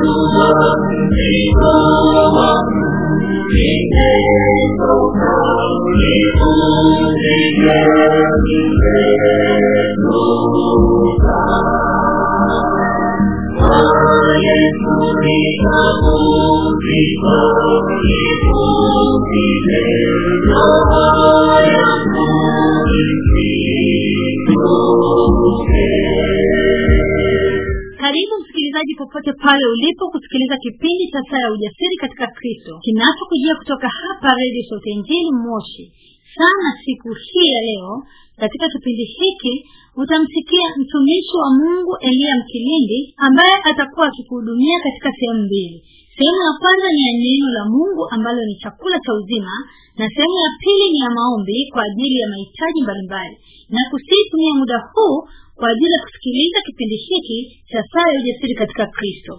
karibu msikilizaji popote pale ulipo kusikiliza kipindi cha saa ya ujasiri katika kristo kinachokujia kutoka hapa redio sauti ya injili moshi sana siku hii ya leo katika kipindi hiki utamsikia mtumishi wa mungu eliya mkilindi ambaye atakuwa akikuhudumia katika sehemu mbili sehemu ya kwanza ni ya neno la mungu ambalo ni chakula cha uzima na sehemu ya pili ni ya maombi kwa ajili ya mahitaji mbalimbali na kusitumia muda huu kwa ajili ya kusikiliza kipindi hiki cha saa ya ujasiri katika kristo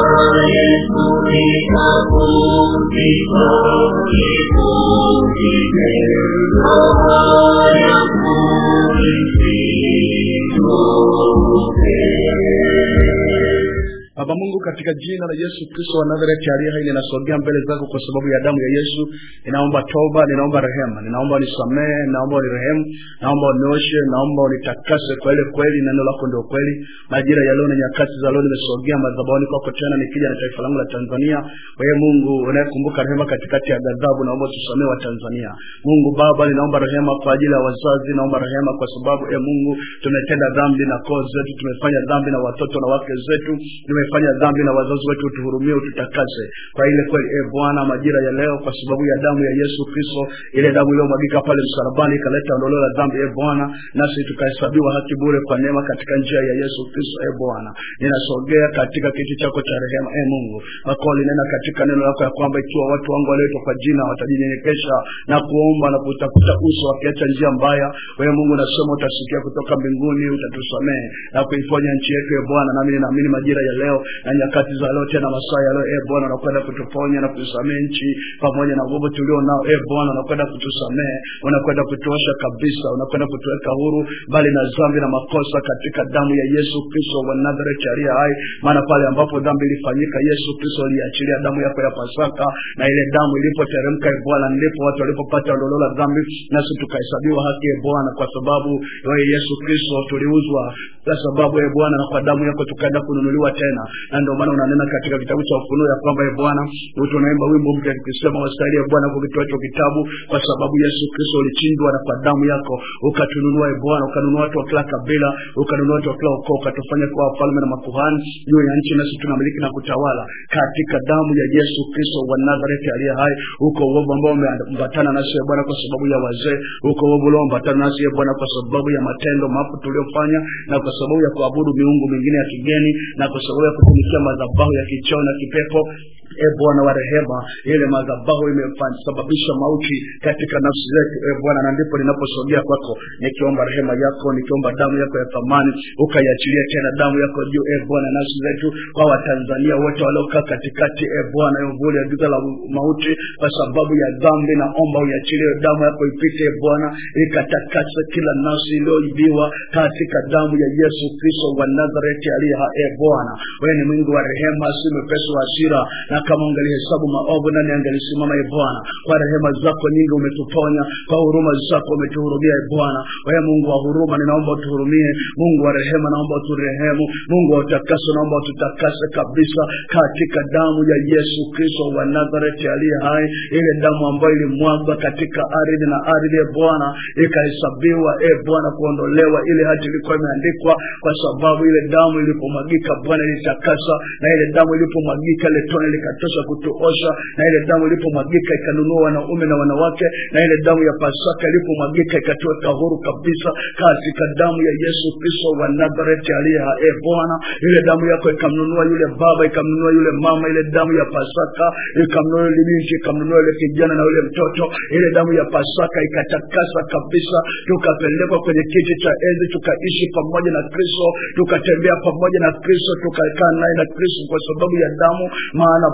baba mungu katika jina la yesu kristo wa nazareti aliye hai ninasogea mbele zako kwa sababu ya damu ya yesu ninaomba toba ninaomba rehema ninaomba unisamehe ninaomba unirehemu naomba unioshe naomba unitakase kwa ile kweli neno lako ndio kweli majira ya leo na nyakati za leo nimesogea madhabahuni kwako tena nikija na taifa langu la tanzania wewe mungu unayekumbuka rehema katikati ya ghadhabu naomba tusamee wa tanzania mungu baba ninaomba rehema kwa ajili ya wazazi naomba rehema kwa sababu e mungu tumetenda dhambi na koo zetu tumefanya dhambi na watoto na wake zetu tumefanya dhambi na wazazi wetu utuhurumie ututakase kwa ile kweli e bwana majira ya leo kwa sababu ya damu ya yesu kristo ile damu iliyomwagika pale msalabani ikaleta ondoleo la dhambi e bwana nasi tukahesabiwa haki bure kwa neema katika njia ya yesu kristo e bwana ninasogea katika kiti chako cha rehema e mungu wako linena katika neno lako ya kwamba ikiwa watu wangu walioitwa kwa jina watajinyenyekesha na kuomba na kutafuta uso wakiacha njia mbaya wewe mungu nasema utasikia kutoka mbinguni utatusamehe na kuiponya nchi yetu e bwana nami ninaamini majira ya leo na nyakati za leo tena masaa ya leo e bwana unakwenda kutuponya na kutusamehe nchi pamoja na nguvu tulio nao e bwana unakwenda kutusamehe unakwenda kutuosha kabisa unakwenda kutuweka huru mbali na dhambi na makosa katika damu ya yesu kristo wa nazareti aliye hai maana pale ambapo dhambi ilifanyika yesu kristo aliachilia damu yako ya pasaka na ile damu ilipoteremka e bwana ndipo watu walipopata ondoleo la dhambi nasi tukahesabiwa haki e bwana kwa sababu wewe yesu kristo tuliuzwa kwa sababu e bwana na kwa damu yako tukaenda kununuliwa tena na ndio maana unanena katika kitabu cha ufunuo ya kwamba e bwana tunaimba wimbo mpya tukisema wastahili e bwana kukitoa hicho kitabu kwa sababu yesu kristo ulichinjwa na kwa damu yako ukatununua e bwana ukanunua watu wa kila kabila ukanunua watu wa kila ukoo ukatufanya kuwa wafalme na makuhani juu ya nchi nasi tunamiliki na kutawala katika damu ya yesu kristo wa nazareti aliye hai uko uovu ambao umeambatana nasi e bwana kwa sababu ya wazee uko uovu ulioambatana nasi e bwana kwa sababu ya matendo mafu tuliofanya na kwa sababu ya kuabudu miungu mingine ya kigeni na kwa sababu ya kutumikia madhabahu ya kichoo na kipepo e bwana wa rehema ile madhabahu imesababisha mauti katika nafsi zetu e bwana na ndipo ninaposogea kwako nikiomba rehema yako nikiomba damu yako ya thamani ukaiachilia tena damu yako juu e bwana nafsi zetu kwa watanzania wote waliokaa katikati e bwana ya uvuli ya giza la mauti kwa sababu ya dhambi naomba uiachilie damu yako ipite e bwana ikatakase kila nafsi iliyoibiwa katika damu ya yesu kristo wa nazareti aliye ha e bwana wewe ni mwingi wa rehema si mwepesi wa hasira na kama ungelihesabu maovu nani angelisimama e bwana kwa rehema zako nyingi umetuponya kwa huruma zako umetuhurumia e bwana wewe mungu wa huruma ninaomba utuhurumie mungu wa rehema naomba uturehemu mungu wa utakaso naomba ututakase kabisa katika damu ya yesu kristo wa nazareti aliye hai ile damu ambayo ilimwagwa katika ardhi na ardhi e bwana ikahesabiwa e bwana kuondolewa ile hati ilikuwa imeandikwa kwa sababu ile damu ilipomwagika bwana ilitakasa na ile damu ilipomwagika ile tone likatosha kutuosha na ile damu ilipomwagika ikanunua wanaume na wanawake na ile damu ya pasaka ilipomwagika ikatuweka huru kabisa katika damu ya yesu kristo wa nazareti aliye e bwana ile damu yako ikamnunua yule baba ikamnunua yule mama ile damu ya pasaka ikamnunua yule binti ikamnunua yule kijana na yule mtoto ile damu ya pasaka ikatakasa kabisa tukapelekwa kwenye kiti cha enzi tukaishi pamoja na kristo tukatembea pamoja na kristo tukakaa naye na kristo kwa sababu ya damu maana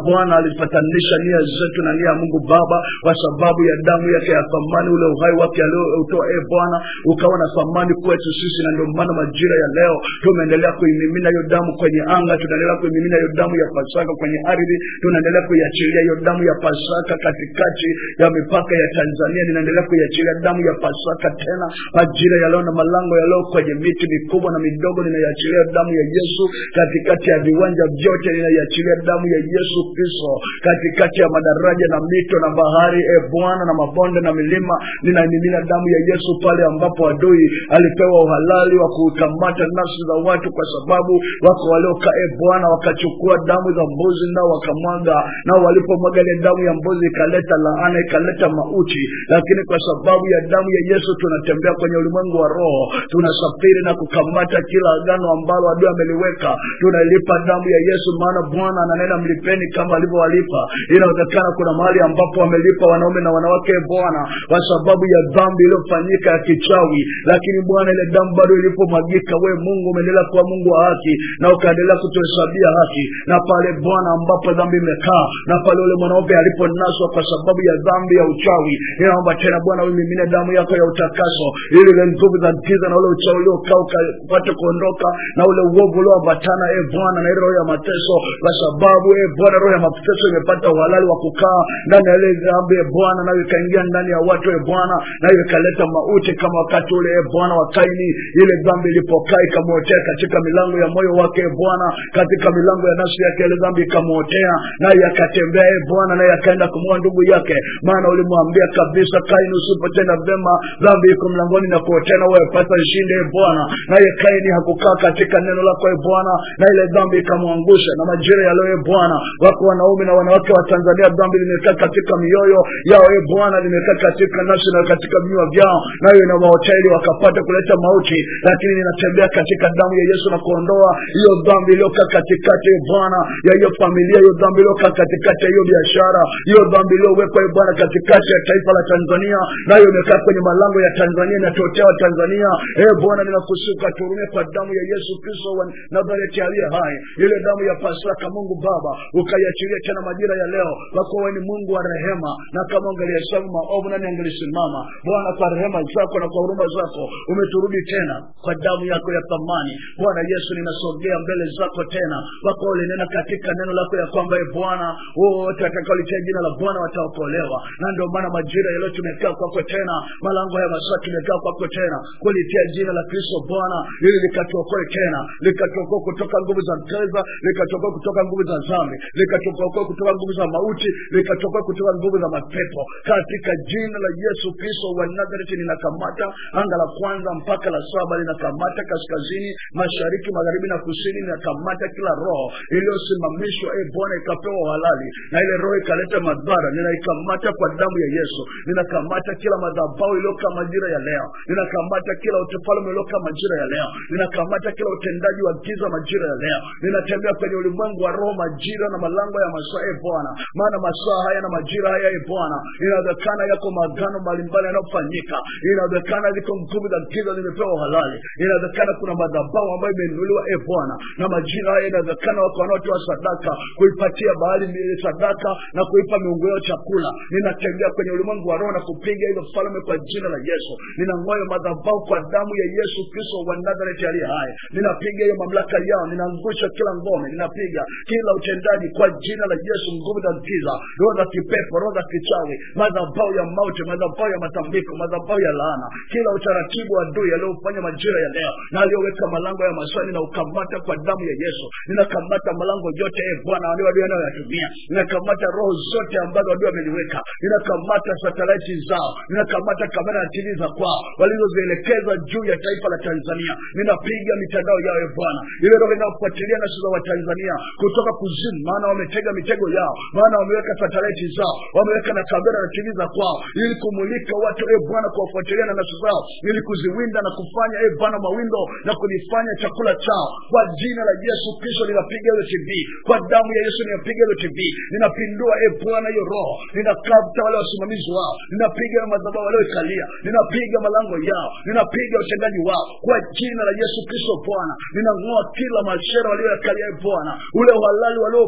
bwana alipatanisha nia zetu na nia ya mungu baba kwa sababu ya damu yake ya thamani ule uhai wake alioutoa e bwana ukawa na thamani kwetu sisi na ndio maana majira ya leo tumeendelea kuimimina hiyo damu kwenye anga tunaendelea kuimimina hiyo damu ya pasaka kwenye ardhi tunaendelea kuiachilia hiyo damu ya pasaka katikati ya mipaka ya tanzania ninaendelea kuiachilia damu ya pasaka tena majira ya leo na malango ya leo kwenye miti mikubwa na midogo ninaiachilia damu ya yesu katikati ya viwanja vyote ninaiachilia damu ya yesu kristo katikati ya madaraja na mito na bahari e bwana na mabonde na milima ninaimimina damu ya yesu pale ambapo adui alipewa uhalali wa kukamata nafsi za watu kwa sababu wako waliokaa e bwana wakachukua damu za mbuzi nao wakamwaga nao walipomwaga ile damu ya mbuzi ikaleta laana ikaleta mauti lakini kwa sababu ya damu ya yesu tunatembea kwenye ulimwengu wa roho tunasafiri na kukamata kila agano ambalo adui ameliweka tunalipa damu ya yesu maana bwana ananena mlipeni kama alivyowalipa inawezekana kuna mahali ambapo wamelipa wanaume na wanawake e bwana kwa sababu ya dhambi iliyofanyika ya kichawi lakini bwana ile damu bado ilipomwagika we mungu umeendelea kuwa mungu wa haki na ukaendelea kutuhesabia haki na pale bwana ambapo dhambi imekaa na pale ule mwanaume aliponaswa kwa sababu ya dhambi ya uchawi ninaomba tena bwana uimimine damu yako ya utakaso ili ile nguvu za giza na ule uchawi uliokaa upate kuondoka na ule uovu ulioambatana e bwana na ile roho ya mateso kwa sababu e bwana roho ya mateso imepata uhalali wa kukaa ndani ya ile dhambi e bwana nayo ikaingia ndani ya watu e bwana nayo ikaleta mauti kama wakati ule e bwana wa kaini ile dhambi ilipokaa ikamwotea katika milango ya moyo wake e bwana katika milango ya nafsi yake ile dhambi ikamwotea naye akatembea e bwana naye akaenda kumua ndugu yake maana ulimwambia kabisa kaini usipotenda vema dhambi iko mlangoni na kuotea na wepata shinde e bwana naye kaini hakukaa katika neno lako e bwana na ile dhambi ikamwangusha na majira ya leo e bwana wako wanaume na wanawake wa tanzania dhambi limekaa katika mioyo yao e bwana limekaa katika nafsi na katika vinywa vyao nayo inawaotea ili wakapata kuleta mauti lakini ninatembea katika damu ya yesu na kuondoa hiyo dhambi iliyokaa katikati e bwana ya hiyo familia hiyo dhambi iliyokaa katikati ya hiyo biashara hiyo dhambi iliyowekwa e bwana katikati ya taifa la tanzania nayo imekaa kwenye malango ya tanzania inatotea wa tanzania e bwana ninakusuka turumie kwa damu ya yesu kristo wa nazareti aliye hai ile damu ya pasaka mungu baba ukaiachilia tena majira ya leo kwa kuwa wewe ni mungu wa rehema na kama ungelihesabu maovu nani angelisimama bwana kwa rehema zako na kwa huruma zako umeturudi tena kwa damu yako ya thamani bwana yesu ninasogea mbele zako tena wako ulinena katika neno lako ya kwamba e bwana wote watakaolitia jina la bwana wataokolewa na ndio maana majira ya leo tumekaa kwako tena malango ya masaa tumekaa kwako tena kulitia jina la kristo bwana ili likatuokoe tena likatuokoe kutoka nguvu za mteza likatuokoe kutoka nguvu za zambi likatuokoe kutoka nguvu za mauti likatuokoe kutoka nguvu za mapepo katika jina la yesu kristo wa nazareti ninakamata anga la kwanza mpaka la saba linakamata kaskazini mashariki magharibi na kusini ninakamata kila roho iliyosimamishwa e bwana ikapewa uhalali na ile roho ikaleta madhara ninaikamata kwa damu ya yesu ninakamata kila madhabau iliyokaa majira ya leo ninakamata kila utefalme uliokaa majira ya leo ninakamata kila utendaji wa giza majira ya leo ninatembea kwenye ulimwengu wa roho majira na malango ya masaa e bwana maana masaa haya na majira haya e bwana inawezekana yako magano mbalimbali yanayofanyika inawezekana ziko nguvu za giza zimepewa uhalali inawezekana kuna madhabau ambayo imeinuliwa e bwana na majira haya inawezekana wako wanaotoa sadaka kuipatia bahari ile sadaka na kuipa miungu yao chakula ninatembea kwenye ulimwengu wa roho na kupiga hizo falme kwa jina la yesu ninang'oyo madhabau kwa damu ya yesu kristo wa nazareti aliye hai ninapiga hiyo mamlaka yao ninaangusha kila ngome ninapiga kila utendaji kwa jina la yesu nguvu za giza roho za kipepo roho za kichawi madhabau ya mauti madhabau ya matambiko madhabau ya laana kila utaratibu wa adui aliofanya majira ya leo na aliyoweka malango ya maswali na ukamata kwa damu ya yesu ninakamata malango yote e bwana walio adui anayoyatumia ninakamata roho zote ambazo adui ameliweka ninakamata satelaiti zao ninakamata kamera na tv za kwao walizozielekeza juu ya taifa la tanzania ninapiga mitandao yao e bwana ile roho inayofuatilia nafsi za watanzania kutoka kuzimu maana wametega mitego yao maana wameweka satelaiti zao wameweka na kamera na tv za kwao ili kumulika watu e bwana kuwafuatilia na nafsi zao ili kuziwinda na kufanya e bwana mawindo na kunifanya chakula chao kwa jina la yesu kristo ninapiga hiyo tv kwa damu ya yesu ninapiga hiyo tv ninapindua e bwana hiyo roho ninakata wale wasimamizi wao ninapiga na madhabahu walioikalia ninapiga malango yao ninapiga utendaji wao kwa jina la yesu kristo bwana ninang'oa kila mashera walioyakalia e bwana ule uhalali waliopewa na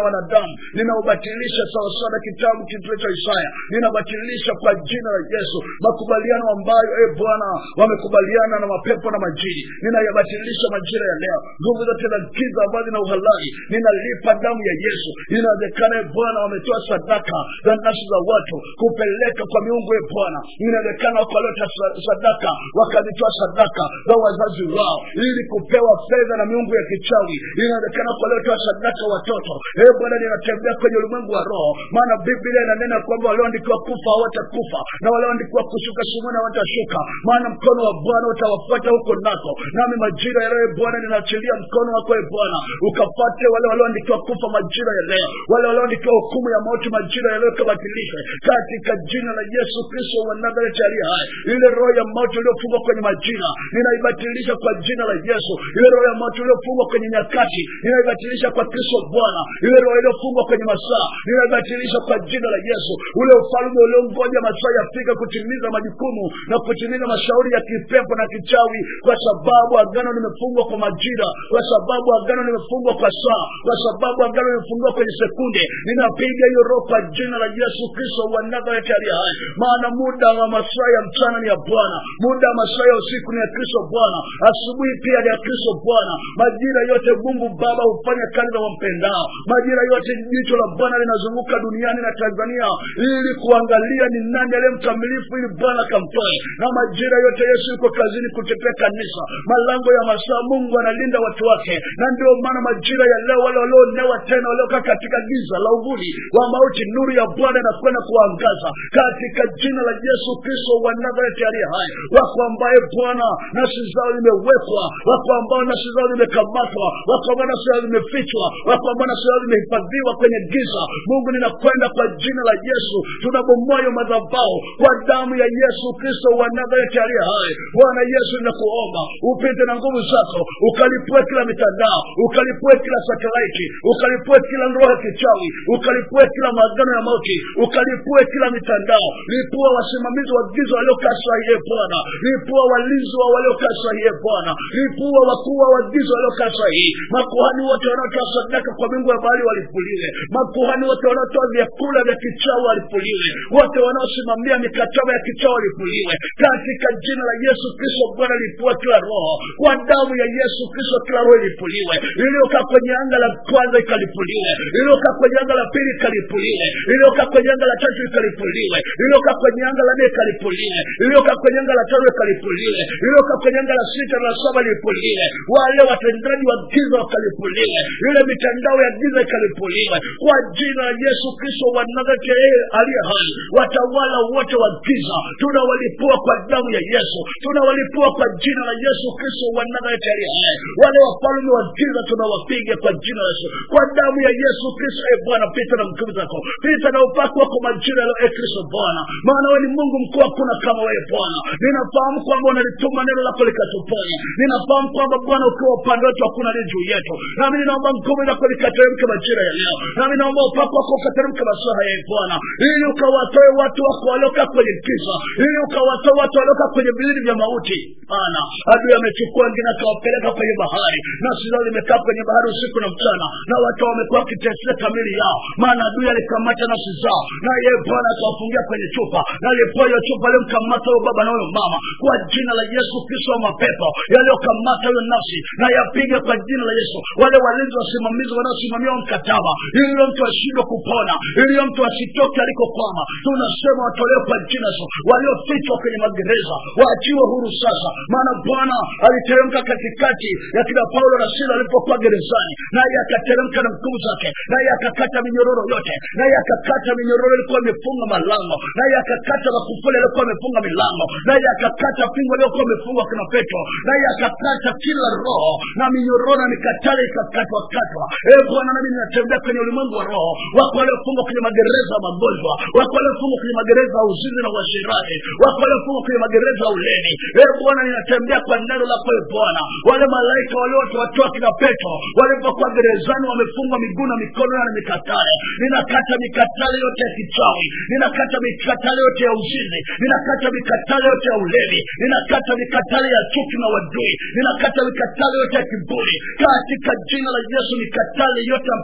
wanadamu ninaubatilisha sawasawa na kitabu kile cha isaya ninabatilisha kwa jina la yesu makubaliano ambayo e bwana wamekubaliana na mapepo na majini ninayabatilisha majira ya leo nguvu zote za giza ambazo zina uhalali ninalipa damu ya yesu inawezekana e bwana wametoa sadaka za nafsi za watu kupeleka kwa miungu e bwana inawezekana wakaleta sa- sadaka wakazitoa sadaka za wazazi wao ili kupewa fedha na miungu ya kichawi inawezekana wakaleta sadaka watoto e bwana ninatembea kwenye ulimwengu wa roho maana biblia inanena kwamba walioandikiwa kufa hawatakufa na walioandikiwa kushuka shimoni hawatashuka maana mkono wa bwana utawafuata huko nako nami majira ya leo e bwana ninaachilia mkono wako e bwana ukafate wale walioandikiwa kufa majira ya leo wale walioandikiwa hukumu ya mauti majira ya leo ikabatilishwe katika jina la yesu kristo wa nazareti aliye hai ile roho ya mauti iliyofungwa kwenye majira ninaibatilisha kwa jina la yesu ile roho ya mauti iliyofungwa kwenye nyakati ninaibatilisha kwa kristo bwana ile roho iliyofungwa kwenye masaa ninaibatilisha kwa jina la yesu ule ufalme uliongoja masaa yafika kutimiza majukumu na kutimiza mashauri ya kipepo na kichawi kwa sababu agano limefungwa kwa majira kwa sababu agano limefungwa kwa saa kwa sababu agano limefungwa kwenye sekunde ninapiga hiyo roho kwa jina la yesu kristo wa nazareti aliye hai maana muda wa masaa ya mchana ni ya bwana muda wa masaa ya usiku ni ya kristo bwana asubuhi pia ni ya kristo bwana majira yote mungu baba hufanya kazi za wampendao majira yote jicho la bwana linazunguka duniani na tanzania ili kuangalia ni nani aliye mkamilifu ili bwana kamtoe na majira yote yesu yuko kazini kutetea kanisa malango ya masaa mungu analinda watu wake na ndio maana majira ya leo wale walioonewa tena waliokaa katika giza la uvuli wa mauti nuru ya bwana inakwenda kuangaza katika jina la yesu kristo wa nazareti aliye hai wako ambaye bwana nafsi zao zimewekwa wako ambao nafsi zao zimekamatwa wako ambao nafsi zao zimefichwa wako ambao nafsi zao zimehifadhiwa kwenye giza mungu ninakwenda kwa jina la yesu tunabomoa hiyo madhabao kwa damu ya yesu kristo wa nazareti aliye hai bwana yesu ninakuomba upite na nguvu zako ukalipue kila mitandao ukalipue kila satelaiti ukalipue kila roho ya kichawi ukalipue kila maagano ya mauti ukalipue kila mitandao lipua wasimamizi wa giza waliokaa sahiye bwana lipua walinzi wa waliokaa sahiye bwana lipua wakuu wa giza waliokaa sahihi makuhani wote wanaotoa sadaka kwa mingu ya bahari walipuliwe makuhani wote wanaotoa vyakula vya kichawi walipuliwe wote wanaosimamia mikataba ya kichawi walipuliwe katika jina la yesu kristo bwana lipua kila roho kwa damu ya yesu kristo kila roho ilipuliwe iliyokaa kwenye anga la kwanza ikalipuliwe iliyokaa kwenye anga la pili ikalipuliwe iliyokaa kwenye anga la tatu ikalipuliwe iliyokaa kwenye anga la nne ikalipuliwe iliyokaa kwenye anga la tano ikalipuliwe iliyokaa kwenye anga la sita na la saba lipuliwe wale watendaji wa giza wakalipuliwe ile mitandao ya giza ikalipuliwe kwa jina la yesu kristo wa nazareti yeye aliye hai watawala wote wa giza tunawalipua kwa damu ya yesu tunawalipua kwa jina la yesu kristo wa nazareti aliye hai wale wafalme wa giza tunawapiga kwa jina la yesu kwa damu ya yesu kristo e bwana pita na nguvu zako pita na upako wako majira ya e kristo bwana maana wewe ni mungu mkuu hakuna kama wewe bwana ninafahamu kwamba unalituma neno lako likatuponya ninafahamu kwamba bwana ukiwa upande wetu hakuna aliye juu yetu nami ninaomba nguvu zako likateremke majira ya leo nami naomba upako wako ukateremke masaa haya e bwana ili ukawatoe watu wako waliokaa kwenye giza ili ukawatoe watu waliokaa kwenye vilindi vya mauti maana adui amechukua wengine akawapeleka kwenye bahari nafsi zao zimekaa kwenye bahari usiku na mchana na watu wamekuwa wakiteseka kamili yao maana adui alikamata nafsi zao na yeye bwana akawafungia kwenye chupa na alipoa hiyo chupa aliyomkamata huyo baba na huyo mama kwa jina la yesu kristo wa mapepo yaliyokamata hiyo nafsi na yapiga kwa jina la yesu wale walinzi wasimamizi wanaosimamia huo mkataba ili huyo mtu ashindwe kupona ili huyo mtu asitoke alikokwama tunasema watolewe kwa jina la yesu waliofichwa kwenye magereza waachiwe huru sasa maana bwana aliteremka katikati ya kina paulo na sila alipokuwa gerezani naye akateremka na nguvu zake naye akakata minyororo yote naye akakata minyororo ilikuwa imefunga malango naye akakata makufuli aliokuwa amefunga milango naye akakata pingo aliokuwa amefungwa kina petro naye akakata kila roho na minyororo na mikatale ikakatwa katwa e bwana nami ninatembea kwenye ulimwengu wa roho wako waliofungwa kwenye magereza ya magonjwa wako waliofungwa kwenye magereza ya uzinzi na uasherati wako waliofungwa kwenye magereza ya uleni e bwana ninatembea kwa neno lako e bwana wale malaika waliowatoa kina petro walipokuwa gerezani wamefungwa miguu na mikono na mikatale ninakata mikatale yote ya kichawi ninakata mikatale yote ya uzinzi ninakata mikatale yote ya ulevi ninakata mikatale ya chuki na wadui ninakata mikatale yote ya kiburi katika jina la yesu mikatale yote ya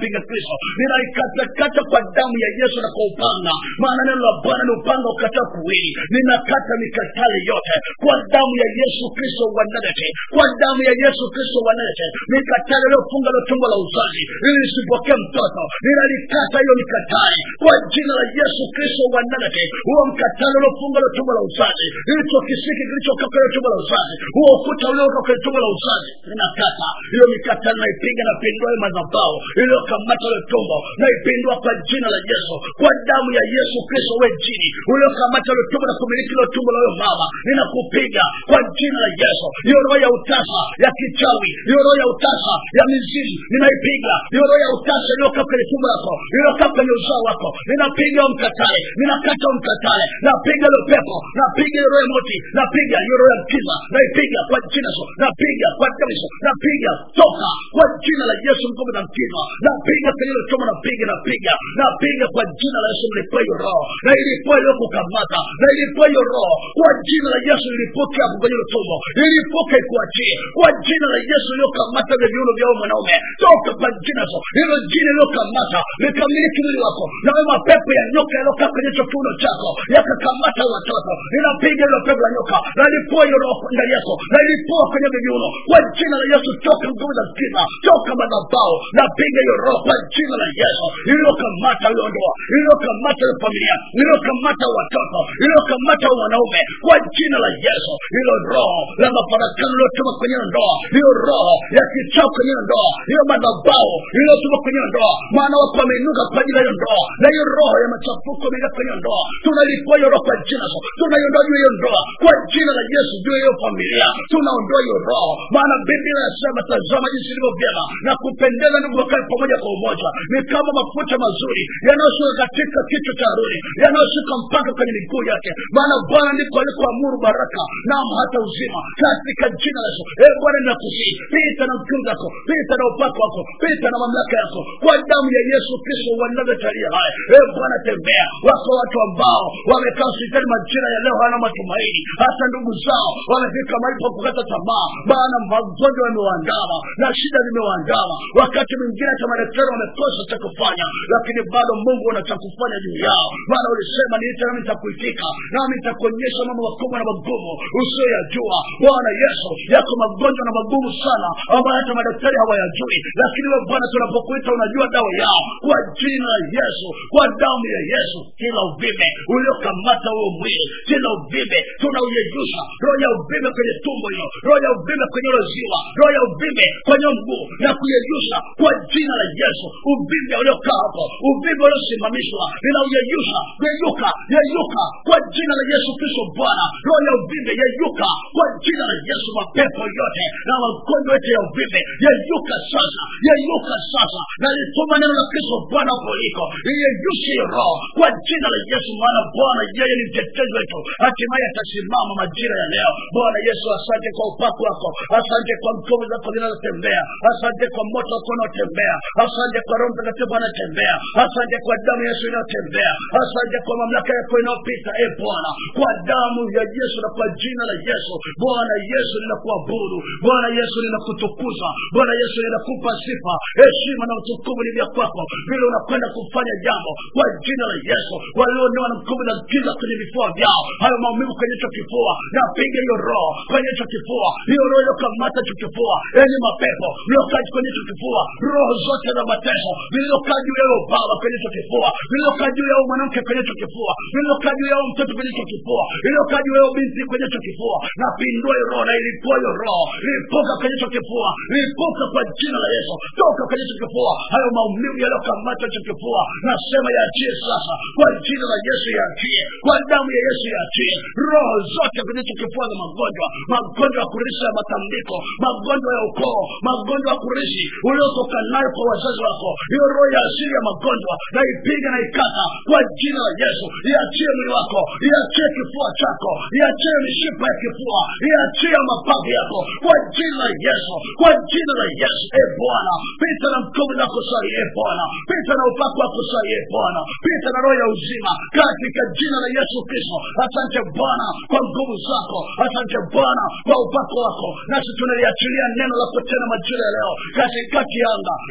mpinga kristo ninaikatakata kwa damu ya yesu na kwa upanga maana neno la bwana ni upanga ukataa kuwili ninakata mikatale yote kwa damu ya yesu kristo wa nazareti kwa damu ya yesu kristo wa nazareti mikatale iliyofunga lo tumbo la uzazi ili isipokee mtoto ninalikata hiyo mikatale kwa jina la yesu kristo wa nazareti huo mkatale uliofunga lo tumbo la uzazi hicho kisiki kilichokaa kwenye tumbo la uzazi huo ukuta ulioka kwenye tumbo la uzazi ninakata hiyo mikatale naipiga napindua hiyo madhabao iliyokamata ile tumbo naipindua kwa jina la yesu kwa damu ya yesu kristo we jini uliokamata ile tumbo na kumiliki ile tumbo la huyo mama ninakupiga kwa jina la yesu hiyo roho ya utasa ya kichawi hiyo roho ya utasa ya mizimu ninaipiga hiyo roho ya utasa iliyokaa kwenye tumbo lako iliyokaa kwenye uzao wako ninapiga huo mkatale ninakata huo mkatale napiga ile pepo napiga hiyo roho ya moti napiga hiyo roho ya mkiza naipiga kwa jina so napiga kwa damu Yesu napiga toka kwa jina la Yesu mkombe na mkiza napiga kwenye ile choma napiga napiga napiga kwa jina la Yesu mlipua hiyo roho na ilipua iliyokukamata na ilipua hiyo roho kwa jina la Yesu ilipuke hapo kwenye ile tumbo ilipuke ikuachie kwa jina la Yesu iliyokamata vya viuno vya huyo mwanaume toka kwa jina so hilo jina iliyokamata likamiliki mwili wako na wewe mapepo ya nyoka yaliyokaa kwenye hicho kiuno chako yakakamata watoto ninapiga hilo pepo la nyoka na ilipua hiyo roho ndani yako na ilipua kwenye vya viuno kwa jina la Yesu toka nguvu za giza toka madhabahu napiga hiyo roho kwa jina la Yesu iliyokamata hiyo ndoa iliyokamata hiyo familia iliyokamata watoto iliyokamata huyo mwanaume kwa jina la Yesu hilo roho la mafarakano iliyotuma kwenye ndoa hiyo roho ya kichao kwenye ndoa hiyo madhabahu iliyotuma kwenye ndoa maana wako wameinuka kwa ajili ya hiyo ndoa na hiyo roho ya machafuko imeingia kwenye ndoa tunalipua hiyo roho kwa jina so tunaiondoa juu ya hiyo ndoa kwa jina la Yesu juu ya hiyo familia tunaondoa hiyo roho maana Biblia inasema tazama jinsi ilivyo vyema na kupendeza ndugu wakae pamoja kwa umoja ni kama mafuta mazuri yanayoshuka katika kichwa cha Haruni yanayoshuka mpaka kwenye miguu yake maana Bwana ndiko alikoamuru baraka naam hata uzima katika jina la Yesu e Bwana ninakusii pita na mkiu zako pita na upako wako pita na mamlaka yako kwa damu ya Yesu Kristo wa Nazareti aliye hai e Bwana tembea wako watu ambao wamekaa hospitali majira ya leo hawana matumaini hata ndugu zao wamefika mahali pa kukata tamaa maana magonjwa yamewaandama na shida zimewaandama wakati mwingine hata madaktari wamekosa cha kufanya lakini bado mungu ana cha kufanya juu yao maana ulisema niite nami nitakuitika nami nitakuonyesha mambo makubwa na magumu usiyoyajua bwana yesu yako magonjwa na magumu sana ambayo hata madaktari hawayajui lakini we bwana tunapokuita unajua dawa yao kwa jina la yesu kwa damu ya yesu kila uvime uliokamata huo mwili kila uvime tunauyeyusha roho ya uvime kwenye tumbo hilo roho ya uvime kwenye hilo ziwa roho ya uvime kwenye mguu na kuyeyusha kwa jina la yesu uvime uliokaa hapo uvime uliosimamishwa ninauyeyusha yeyuka yeyuka kwa jina la yesu kristo bwana roho ya uvime yeyuka kwa jina la yesu mapepo yote na magonjwa yote ya uvime yeyuka sasa yeyuka sasa na lituma neno la kristo bwana hapo uliko iyeyushe hiyo roho kwa jina la yesu maana bwana yeye ni mtetezi wetu hatimaye atasimama majira ya leo bwana yesu asante kwa upako wako asante kwa mkono zako zinazotembea asante kwa moto wako unaotembea asante kwa roho mtakatifu anatembea asante kwa damu ya yesu inayotembea asante kwa mamlaka yako inayopita e bwana kwa damu ya yesu na kwa jina la yesu bwana yesu ninakuabudu bwana yesu ninakutukuza bwana yesu ninakupa sifa heshima na utukufu ni vya kwako vile unakwenda kufanya jambo kwa jina la yesu walionewa na mkumu na giza kwenye vifua vyao hayo maumivu kwenye hicho kifua napiga hiyo roho kwenye hicho kifua hiyo roho iliyokamata hicho kifua yenye mapepo iliyokaa kwenye hicho kifua roho zote za mateso zilizokaa juu yao baba kwenye hicho kifua zilizokaa juu yao mwanamke kwenye hicho kifua zilizokaa juu yao mtoto kwenye hicho kifua iliyokaa juu yao binti kwenye hicho kifua napindua hiyo roho na ilipua hiyo roho lipuka kwenye hicho kifua lipuka kwa jina la yesu toka kwenye hicho kifua hayo maumivu yaliyokamata hicho kifua nasema yaachie sasa kwa jina la yesu yaachie kwa damu ya yesu yaachie roho zote kwenye hicho kifua za magonjwa magonjwa ya kurishi ya matambiko magonjwa ya ukoo magonjwa ya kurishi uliotoka nayo kwa wazazi wako hiyo roho ya asili ya magonjwa naipiga na ikata kwa jina la yesu iachie mwili wako iachie kifua chako iachie mishipa ya kifua iachie mapavu yako kwa jina la yesu kwa jina la yesu e bwana pita na mkono zako sai e bwana pita na upako wako sai e bwana pita na roho ya uzima katika jina la yesu kristo asante bwana kwa nguvu zako asante bwana kwa upako wako nasi tunaliachilia neno lako tena majira ya leo katikati ya anga tunaliachilia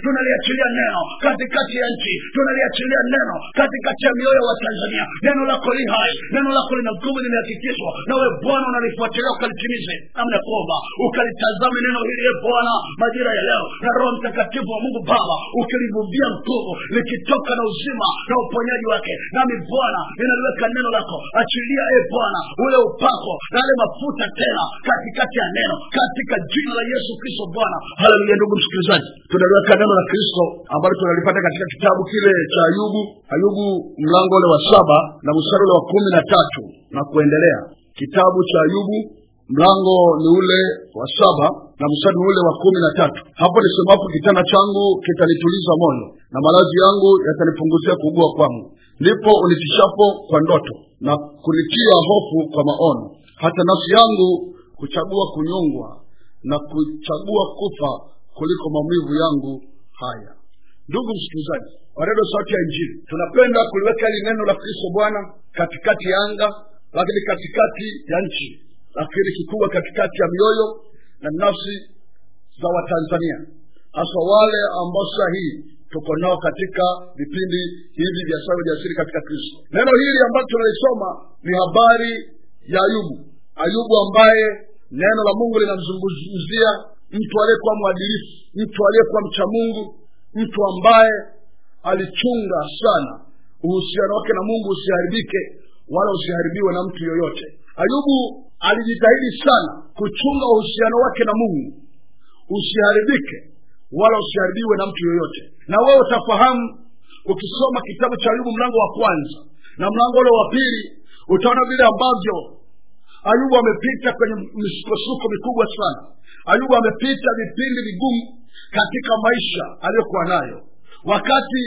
tunaliachilia neno katikati ya nchi tunaliachilia neno katikati ya mioyo wa tanzania neno lako li hai neno lako lina nguvu limehakikishwa nawe bwana unalifuatilia ukalitimize namna kuomba ukalitazame neno hili e bwana majira ya leo na roho mtakatifu wa mungu baba ukilivuvia nguvu likitoka na uzima na uponyaji wake nami bwana ninaliweka neno lako achilia e bwana ule upako na yale mafuta tena katikati ya neno katika jina la yesu kristo bwana haleluya ndugu msikilizaji tunaliweka neno la kristo ambalo tunalipata katika kitabu kile cha ayubu ayubu mlango ule wa saba na mstari ule wa kumi na tatu na kuendelea kitabu cha ayubu mlango ni ule wa saba na mstari ule wa kumi na tatu hapo nisemapo kitanda changu kitanituliza moyo na malazi yangu yatanipunguzia kuugua kwangu ndipo unitishapo kwa ndoto na kunitia hofu kwa maono hata nafsi yangu kuchagua kunyongwa na kuchagua kufa kuliko maumivu yangu haya ndugu msikilizaji wa redio sauti ya injili tunapenda kuliweka hili neno la kristo bwana katikati ya anga lakini katikati ya nchi lakini kikubwa katikati ya mioyo na nafsi za watanzania hasa wale ambao saa hii tuko nao katika vipindi hivi vya sawa ujasiri katika kristo neno hili ambalo tunalisoma ni habari ya ayubu ayubu ambaye neno la mungu linamzungumzia mtu aliyekuwa mwadilifu mtu aliyekuwa mcha mungu mtu ambaye alichunga sana uhusiano wake na mungu usiharibike wala usiharibiwe na mtu yoyote ayubu alijitahidi sana kuchunga uhusiano wake na mungu usiharibike wala usiharibiwe na mtu yoyote na wewe utafahamu ukisoma kitabu cha ayubu mlango wa kwanza na mlango ule wa pili utaona vile ambavyo ayubu amepita kwenye misukosuko mikubwa sana ayubu amepita vipindi vigumu katika maisha aliyokuwa nayo wakati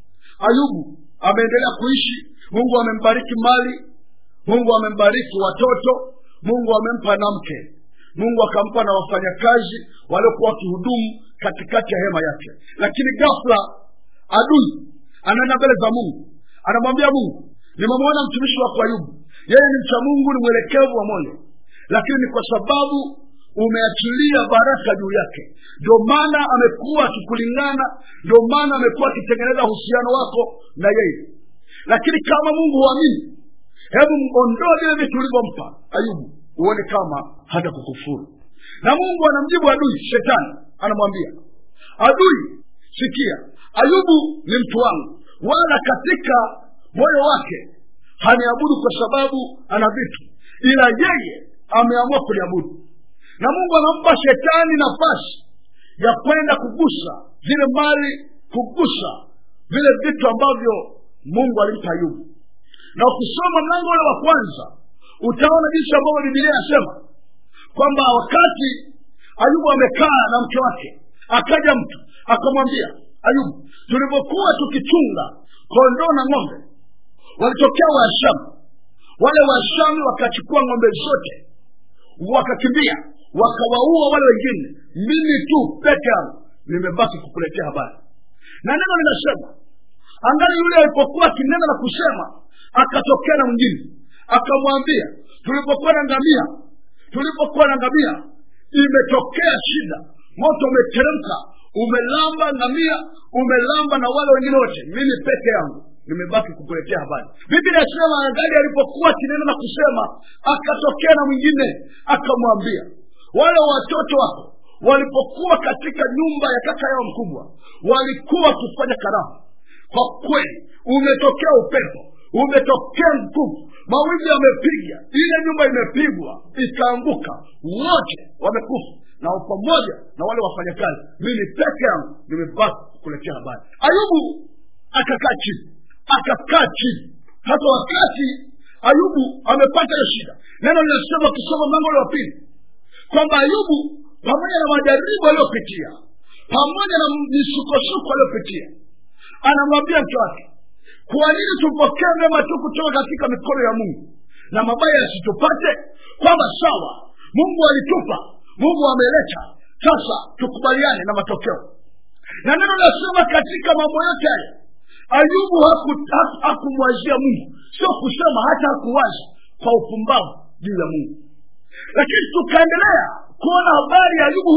ayubu ameendelea kuishi mungu amembariki mali mungu amembariki watoto mungu amempa na mke mungu akampa na wafanyakazi waliokuwa wakihudumu katikati ya hema yake lakini ghafla adui anaenda mbele za mungu anamwambia mungu nimemwona mtumishi wako ayubu yeye ni mcha mungu ni mwelekevu wa moyo lakini ni kwa sababu umeachilia baraka juu yake ndio maana amekuwa akikulingana ndio maana amekuwa akitengeneza uhusiano wako na yeye lakini kama mungu huamini hebu ondoa vile vitu ulivyompa ayubu uone kama hata kukufuru na mungu anamjibu adui shetani anamwambia adui sikia ayubu ni mtu wangu wala katika moyo wake haniabudu kwa sababu ana vitu ila yeye ameamua kuliabudu na mungu anampa shetani nafasi ya kwenda kugusa zile mali kugusa vile vitu ambavyo mungu alimpa ayubu na ukisoma mlango ule wa kwanza utaona jinsi ambavyo bibilia inasema kwamba wakati ayubu amekaa na mke wake akaja mtu akamwambia ayubu tulivyokuwa tukichunga kondoo na ng'ombe walitokea waashamu wale waashamu wakachukua ng'ombe zote wakakimbia wakawaua wale wengine mimi tu peke yangu nimebaki kukuletea habari na neno linasema angali yule alipokuwa akinena na kusema akatokea na mwingine akamwambia tulipokuwa na ngamia tulipokuwa na ngamia imetokea shida moto umeteremka umelamba ngamia umelamba na wale wengine wote mimi peke yangu nimebaki kukuletea habari biblia inasema angali alipokuwa akinena na kusema akatokea na mwingine akamwambia wale watoto wako walipokuwa katika nyumba ya kaka yao mkubwa walikuwa wakifanya karamu kwa kweli umetokea upepo umetokea nguvu mawimbi yamepiga ile nyumba imepigwa ikaanguka wote wamekufa na pamoja na wale wafanyakazi mimi peke yangu nimebaki kukuletea habari ayubu akakaa chini akakaa chini hata wakati ayubu amepata hiyo shida neno linasema ukisoma mlango ule wa pili kwamba ayubu pamoja na majaribu aliyopitia pamoja na misukosuko aliyopitia anamwambia mke wake kwa nini tupokee mema tu kutoka katika mikono ya mungu na mabaya yasitupate kwamba sawa mungu alitupa mungu ameleta sasa tukubaliane na matokeo na neno nasema katika mambo yote haya ayubu hakumwazia haku mungu sio kusema hata hakuwaza kwa upumbavu juu ya mungu lakini tukaendelea kuona habari ya ayubu huyu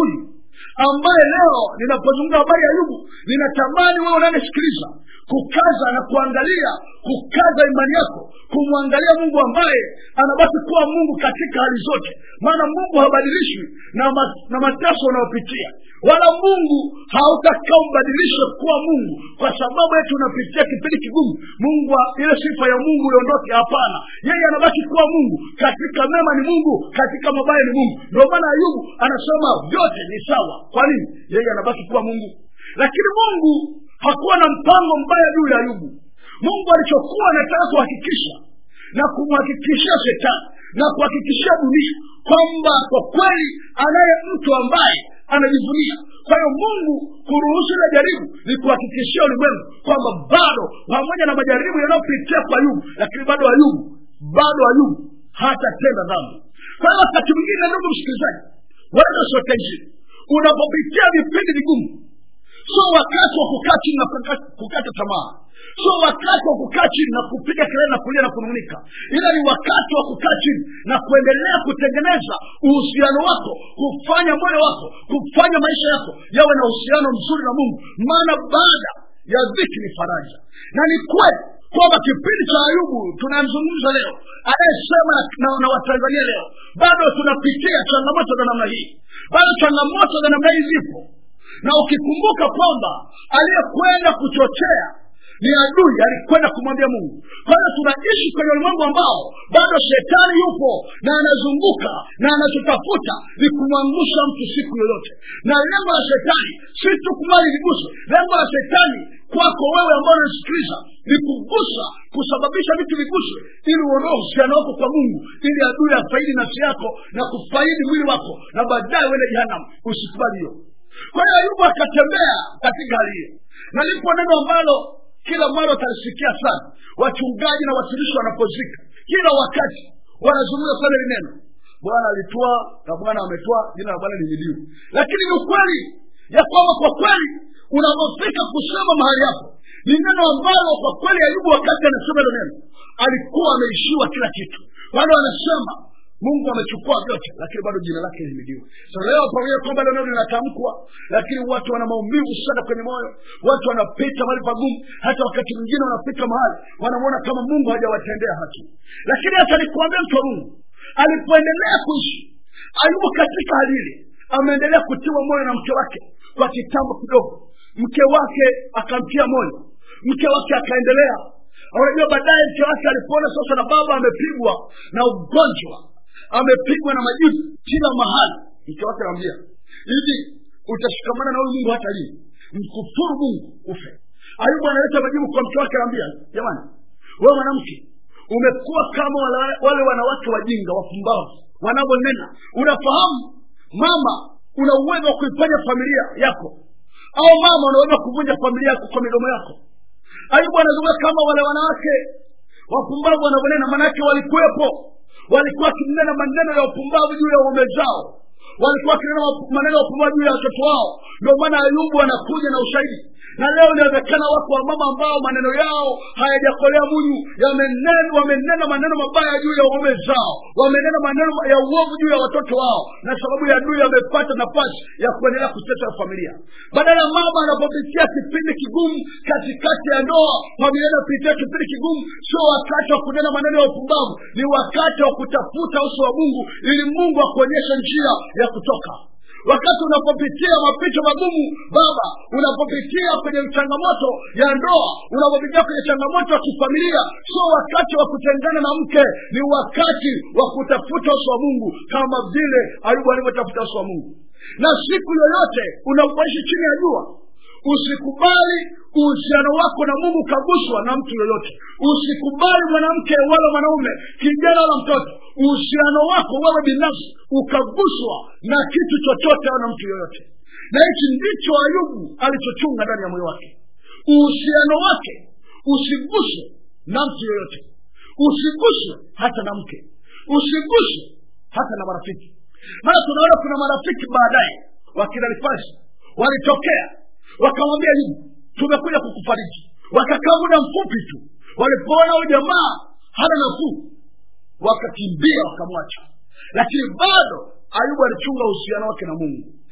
ambaye leo ninapozungumza habari ya ayubu ninatamani wewe unanisikiliza kukaza na kuangalia kukaza imani yako kumwangalia mungu ambaye anabaki kuwa mungu katika hali zote maana mungu habadilishwi na, ma, na mateso unayopitia wala mungu hautakaa umbadilishe kuwa mungu kwa sababu yetu unapitia kipindi kigumu mungu wa- ile sifa ya mungu iondoke hapana yeye anabaki kuwa mungu katika mema ni mungu katika mabaya ni mungu ndio maana ayubu anasema vyote ni sawa kwa nini yeye anabaki kuwa mungu lakini mungu hakuwa na mpango mbaya juu ya ayubu mungu alichokuwa anataka kuhakikisha na kumhakikishia shetani na kuhakikishia dunia kwamba kwa kweli anaye mtu ambaye anajivunia kwa hiyo mungu kuruhusu ile jaribu ni kuhakikishia ulimwengu kwamba bado pamoja na majaribu yanayopitia kwa ayubu lakini bado ayubu bado ayubu hatatenda dhambi kwa hiyo wakati mwingine ndugu msikilizaji wala sote nchini unapopitia vipindi vigumu sio wakati wa kukaa chini na kukata, kukata tamaa sio wakati wa kukaa chini na kupiga kelele na kulia na kunung'unika ila ni wakati wa kukaa chini na kuendelea kutengeneza uhusiano wako kufanya moyo wako kufanya maisha yako yawe na uhusiano mzuri na mungu maana baada ya dhiki ni faraja na ni kweli kwamba kipindi cha ayubu tunamzungumza leo anayesema na, na, na watanzania leo bado tunapitia changamoto za namna hii bado changamoto za namna hii zipo na ukikumbuka kwamba aliyekwenda kuchochea ni adui alikwenda kumwambia mungu kwa hiyo tunaishi kwenye ulimwengu ambao bado shetani yupo na anazunguka na anachotafuta ni kumwangusha mtu siku yoyote na lengo la shetani si tu kumali liguswe lengo la shetani kwako wewe ambao unasikiliza ni kugusa kusababisha vitu viguswe ili uondoe uhusiano wako kwa mungu ili adui afaidi nafsi yako na kufaidi mwili wako na baadaye uende jehanamu usikubali hiyo kwa hiyo ayubu akatembea katika hali hiyo na lipo neno ambalo kila mara utalisikia sana wachungaji na watumishi wanapozika kila wakati wanazungumza sana hili neno bwana alitwaa na bwana ametwaa jina la bwana lihimidiwe lakini ni ukweli ya kwamba kwa kweli unapofika kusema mahali hapo ni neno ambalo kwa kweli ayubu wakati anasema hilo neno alikuwa ameishiwa kila kitu bado anasema mungu amechukua vyote lakini bado jina lake lihimidiwe so leo pamoja kwamba leo neno linatamkwa lakini watu wana maumivu sana kwenye moyo watu wanapita mahali pagumu hata wakati mwingine wanafika mahali wanamwona kama mungu hajawatendea haki lakini hata nikuambia mtu wa mungu alipoendelea kuishi ayubu katika hali ile ameendelea kutiwa moyo na mke wake kwa kitambo kidogo mke wake akamtia moyo mke wake akaendelea unajua baadaye mke wake alipoona sasa na baba amepigwa na ugonjwa amepigwa na majibu kila mahali mke wake anamwambia hivi utashikamana na huyu mungu hata lini mkufuru mungu ufe ayubu analeta majibu kwa mke wake anamwambia jamani wewe mwanamke umekuwa kama wale, wale wanawake wajinga wapumbavu wanavyonena unafahamu mama una uwezo wa kuifanya familia yako au mama unaweza kuvunja familia yako kwa midomo yako ayubu anazungumza kama wale wanawake wapumbavu wanavyonena manake walikuwepo walikuwa wakinena maneno ya upumbavu juu ya ume zao walikuwa wakinena maneno ya upumbavu juu ya watoto wao ndio maana ayubu anakuja na ushahidi na leo inawezekana wako wamama ambao maneno yao hayajakolea munyu yamenena wamenena maneno mabaya juu ya waume zao wamenena maneno ya uovu juu ya watoto wao na sababu ya adui amepata nafasi ya kuendelea kutesa familia badala mama anapopitia kipindi kigumu katikati ya ndoa familia inapitia kipindi kigumu sio wakati wa kunena maneno ya upumbavu ni wakati wa kutafuta uso wa mungu ili mungu akuonyeshe njia ya kutoka wakati unapopitia mapito magumu baba unapopitia kwenye changamoto ya ndoa unapopitia kwenye changamoto ya kifamilia sio wakati wa kutengana na mke ni wakati wa kutafuta uso wa mungu kama vile ayubu alivyotafuta uso wa mungu na siku yoyote unapoishi chini ya jua usikubali uhusiano wako na mungu ukaguswa na mtu yoyote usikubali mwanamke wala mwanaume kijana wala mtoto uhusiano wako wewe binafsi ukaguswa na kitu chochote au na mtu yoyote na hichi ndicho ayubu alichochunga ndani ya moyo wake uhusiano wake usiguswe na mtu yoyote usiguswe hata na mke usiguswe hata na marafiki maana tunaona kuna marafiki baadaye wakina nifasi walitokea wakamwambia hivi tumekuja kukufariji wakakaa muda mfupi tu walipoona huyu jamaa hana nafuu wakakimbia wakamwacha lakini bado ayubu alichunga uhusiano wake na mungu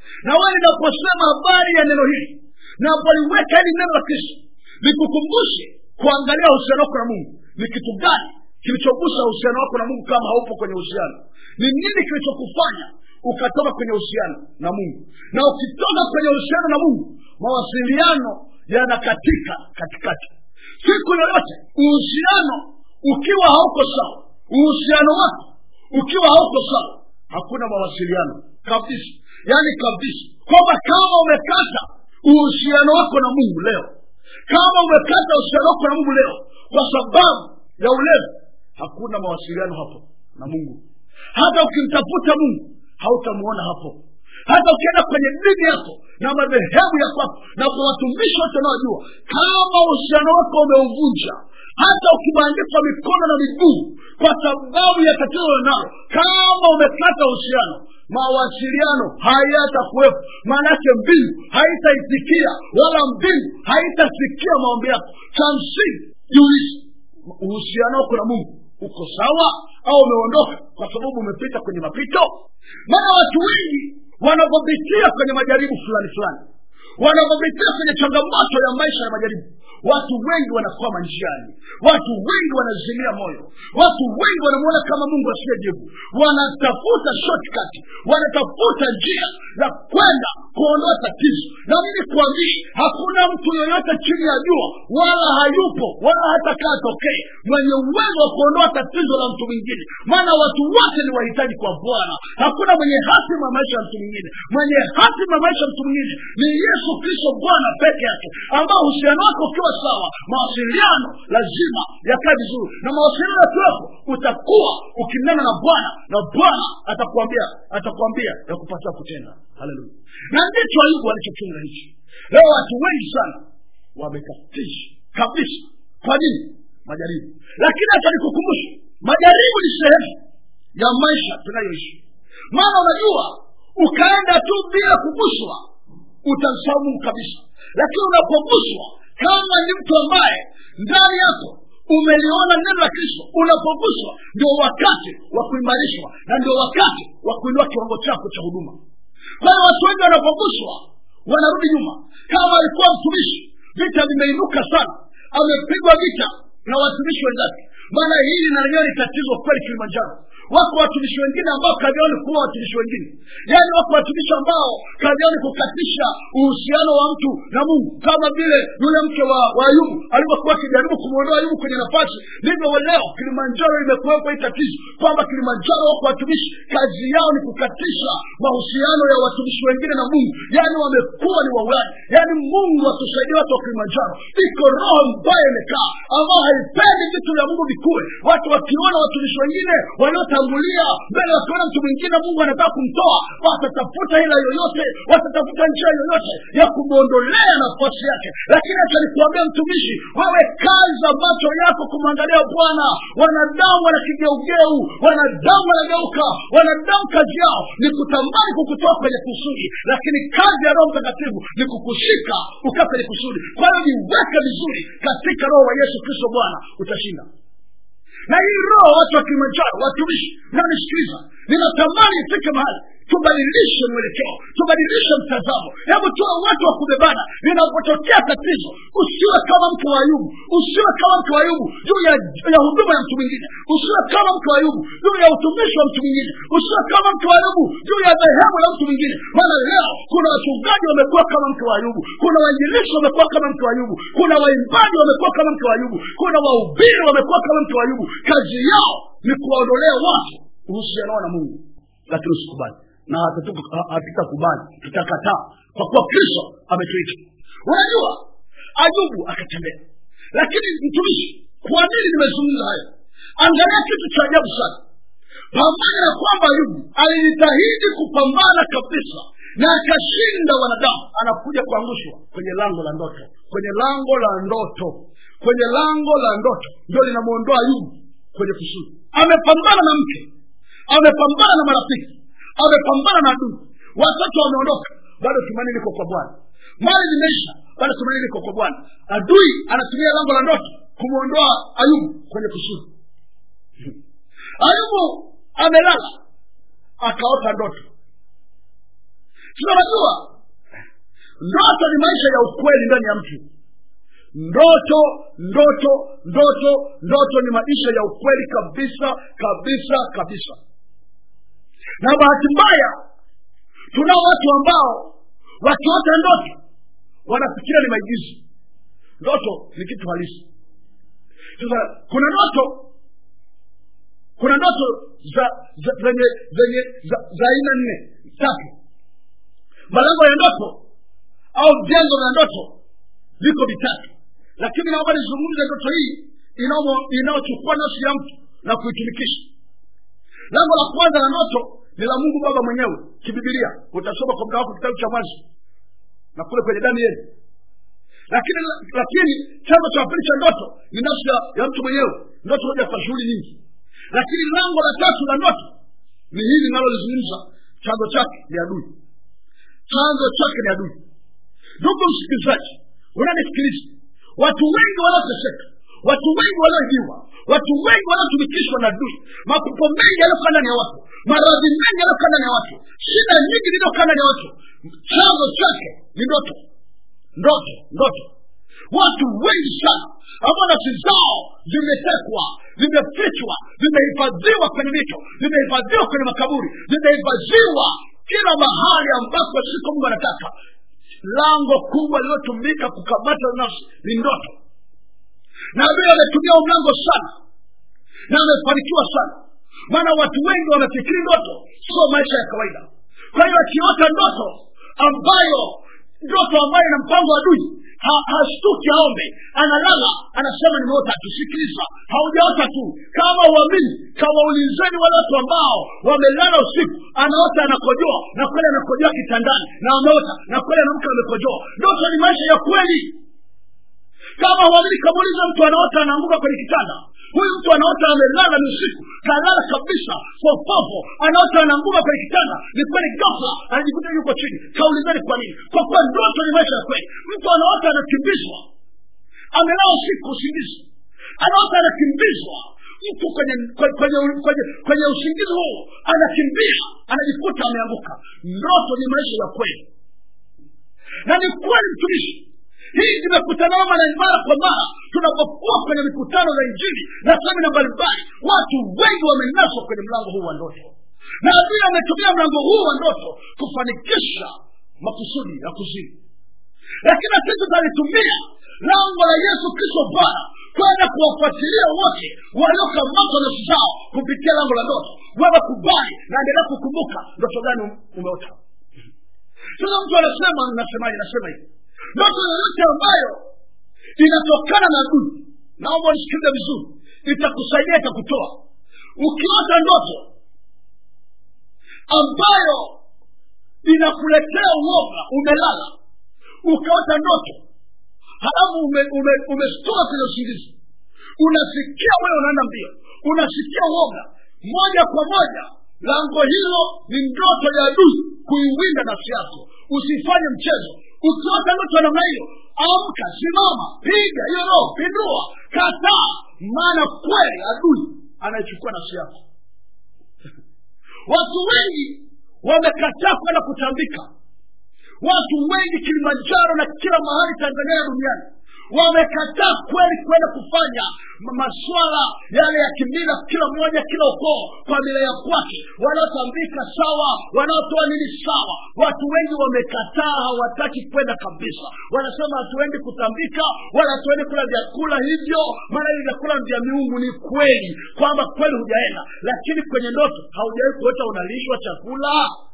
na wewe ninaposema habari ya neno hili napoliweka hili neno la kristo nikukumbushe kuangalia uhusiano wako na mungu ni kitu gani kilichogusa uhusiano wako na mungu kama haupo kwenye uhusiano ni nini kilichokufanya ukatoka kwenye uhusiano na mungu na ukitoka kwenye uhusiano na mungu mawasiliano yanakatika katikati siku yoyote uhusiano ukiwa hauko sawa uhusiano wako ukiwa hauko sawa hakuna mawasiliano kabisa yaani kabisa kwamba kama umekata uhusiano wako na mungu leo kama umekata uhusiano wako na mungu leo kwa sababu ya ulevi hakuna mawasiliano hapo na mungu hata ukimtafuta mungu hautamuona hapo hata ukienda kwenye dini yako na madhehebu ya kwako na kwa watumishi wote unaojua kama uhusiano wako umeuvunja hata ukibandikwa mikono na miguu kwa sababu ya tatizo nalo kama umekata uhusiano mawasiliano hayatakuwepo maanake mbingu haitaitikia wala mbingu haitasikia maombi yako cha msingi jiulize uhusiano wako na mungu uko sawa au umeondoka kwa sababu umepita kwenye mapito maana watu wengi wanavyopitia kwenye majaribu fulani fulani wanavyopitia kwenye changamoto ya maisha ya majaribu watu wengi wanakwama njiani watu wengi wanazimia moyo watu wengi wanamwona kama mungu asiyejibu wanatafuta shortcut wanatafuta njia za kwenda kuondoa tatizo na mimi kuambie hakuna mtu yoyote chini ya jua wala hayupo wala hata kaa tokee mwenye uwezo wa kuondoa tatizo la mtu mwingine maana watu wote ni wahitaji kwa bwana hakuna mwenye hatima ya maisha ya mtu mwingine mwenye hatima ya maisha ya mtu mwingine ni yesu kristo bwana peke yake ambao uhusiano wako ukiwa sawa mawasiliano lazima yakae vizuri na mawasiliano yakiwepo utakuwa ukinena na bwana na bwana atakuambia atakuambia ya kupatia kutenda haleluya na ndicho ayubu alichochunga hichi leo watu wengi sana wamekatisha kabisa kwa nini majaribu lakini hata nikukumbusha majaribu ni sehemu ya maisha tunayoishi maana unajua ukaenda tu bila kuguswa utamsahau mungu kabisa lakini unapoguswa kama ni mtu ambaye ndani yako umeliona neno la kristo unapoguswa ndio wakati wa kuimarishwa na ndio wakati wa kuinua kiwango chako cha huduma kwa hiyo watu wengi wanapoguswa wanarudi nyuma kama alikuwa mtumishi vita vimeinuka sana amepigwa vita na watumishi wenzake maana hili na lenyewe ni tatizo kweli kilimanjaro wako watumishi wengine ambao kazi yao ni kuwa watumishi wengine yaani wako watumishi ambao kazi yao ni kukatisha uhusiano wa mtu na mungu kama vile yule mke wa, wa ayubu alivyokuwa akijaribu kumwondoa ayubu kwenye nafasi ndivyo leo kilimanjaro imekuwepo hii tatizo kwamba kilimanjaro wako watumishi kazi yao ni kukatisha mahusiano ya watumishi wengine na mungu yaani wamekuwa ni wauaji yaani mungu atusaidie watu wa kilimanjaro iko roho mbaya imekaa ambao haipendi vitu vya mungu vikuwe watu wakiona watumishi wengine waliotangulia mbele wakiona mtu mwingine mungu anataka kumtoa watatafuta hila yoyote watatafuta njia yoyote ya kumwondolea nafasi yake lakini acha nikuambia mtumishi wewe kaza macho yako kumwangalia bwana wanadamu wana kigeugeu wanadamu wanageuka wanadamu kazi yao ni kutamani kukutoa kwenye kusudi lakini kazi ya roho mtakatifu ni kukushika ukaa kwenye kusudi kwa hiyo niweke vizuri katika roho wa yesu kristo bwana utashinda na hii roho watu wa kilimanjaro watumishi nanisikiliza ninatamani ifike mahali tubadilishe mwelekeo tubadilishe mtazamo hebu tuwe watu wa kubebana linapotokea tatizo usiwe kama mke wa ayubu usiwe kama mke wa ayubu juu ya, ya huduma ya mtu mwingine usiwe kama mke wa ayubu juu ya utumishi wa mtu mwingine usiwe kama mke wa ayubu juu ya dhehebu la mtu mwingine maana leo kuna wachungaji wamekuwa kama mke wa ayubu kuna wainjilishi wamekuwa kama mke wa ayubu kuna waimbaji wamekuwa kama mke wa ayubu kuna wahubiri wamekuwa kama mke wa ayubu kazi yao ni kuwaondolea watu uhusiano wao na mungu lakini usikubali na hatutakubali tutakataa kwa kuwa kristo ametuita unajua ayubu akatembea lakini mtumishi kwa nini nimezungumza hayo angalia kitu cha ajabu sana pamoja na kwamba ayubu alijitahidi kupambana kabisa na akashinda wanadamu anakuja kuangushwa kwenye lango la ndoto kwenye lango la ndoto kwenye lango la ndoto ndio linamwondoa ayubu kwenye kusudi amepambana na mke amepambana na marafiki amepambana na adui watoto wameondoka bado tumaini liko kwa bwana mali zimeisha bado tumaini liko kwa bwana adui anatumia lango la ndoto kumwondoa ayubu kwenye kusudi ayubu amelala akaota ndoto tunajua ndoto ni maisha ya ukweli ndani ya mtu ndoto ndoto ndoto ndoto ni maisha ya ukweli kabisa kabisa kabisa na bahati mbaya tunao watu ambao wakiota ndoto wanafikiria ni maigizo ndoto ni kitu halisi sasa kuna ndoto kuna ndoto za za- zenye zenye za za aina nne tatu malengo ya ndoto au vyanzo vya ndoto viko vitatu lakini naomba nizungumze ndoto hii inaomo- inayochukua nafsi ya mtu na kuitumikisha lango la kwanza la ndoto ni la mungu baba mwenyewe kibibilia utasoma kwa muda wako kitabu cha mwanzo na kule kwenye damu yenu lakini lakini chanzo cha pili cha ndoto ni nafsi ya, ya mtu mwenyewe ndoto moja kwa shughuli nyingi lakini lango la tatu la ndoto ni hili linalolizungumza chanzo chake ni adui chanzo chake ni adui ndugu msikilizaji unanisikiliza watu wengi wanaoteseka watu wengi wanaoibiwa watu wengi wanaotumikishwa na adui mapupo mengi yaliyokaa ndani ya watu maradhi mengi yaliyokaa ndani ya watu shida nyingi zilizokaa ndani ya watu chanzo chake ni ndoto ndoto ndoto watu wengi sana ambao nafsi zao zimetekwa zimefichwa zimehifadhiwa kwenye mito zimehifadhiwa kwenye makaburi zimehifadhiwa kila mahali ambapo siko mungu anataka lango kubwa lililotumika kukamata nafsi ni ndoto na vile ametumia huu mlango sana na amefanikiwa sana maana watu wengi wamefikiri ndoto sio maisha ya kawaida kwa hiyo akiota ndoto ambayo ndoto ambayo ina mpango wa adui ha- hashtuki aombe analala anasema nimeota tu sikiliza haujaota tu kama uamini kawaulizeni wale watu ambao wamelala usiku anaota anakojoa na kweli anakojoa kitandani na ameota na kweli anamka amekojoa ndoto ni maisha ya kweli kama uamini kamuuliza mtu anaota anaanguka kwenye kitanda huyu mtu anaota amelala ni usiku kalala kabisa popopo anaota anaanguka kwenye kitanda ni kweli ghafla anajikuta yuko chini kaulizani kwa nini kwa kuwa ndoto ni maisha ya kweli mtu anaota anakimbizwa amelala usiku usingizi anaota anakimbizwa mtu kwenye kwenye, kwenye, kwenye, kwenye usingizi huo anakimbia anajikuta ameanguka ndoto ni maisha ya kweli na ni kweli mtumishi hii tumekutanana mara mara kwa mara tunapokuwa kwenye mikutano za injili na semina mbalimbali watu wengi wamenaswa kwenye mlango huu wa ndoto na adui ametumia mlango huu wa ndoto kufanikisha makusudi ya kuzini lakini na sisi tutalitumia lango la yesu kristo bwana kwenda kuwafuatilia wote waliokamatwa nafsi zao kupitia lango la ndoto wewe kubali na endelea kukumbuka ndoto gani umeota sasa mtu anasema nasemaje nasema hivi ndoto yoyote ambayo inatokana na adui naomba unisikilize vizuri itakusaidia itakutoa ukiota ndoto ambayo inakuletea uoga umelala ukaota ndoto halafu umeshtoka ume, ume umeshtuka kwenye usingizi unasikia wewe unaenda mbio unasikia uoga moja kwa moja lango hilo ni ndoto ya adui kuiwinda nafsi yako usifanye mchezo ukiota ndoto ya namna hiyo amka simama piga hiyo roho pindua kataa maana kweli adui anaichukua nafsi yako watu wengi wamekataa kwenda kutambika watu wengi kilimanjaro na kila mahali tanzania duniani wamekataa kweli kwenda kufanya ma- maswala yale ya kimila kila mmoja kila ukoo kwa mila ya kwake wanaotambika sawa wanaotoa nini sawa watu wengi wamekataa hawataki kwenda kabisa wanasema hatuendi kutambika wala hatuendi kula vyakula hivyo maana hivi vyakula ni vya miungu ni kweli kwamba kweli hujaenda lakini kwenye ndoto haujawahi kuota unalishwa chakula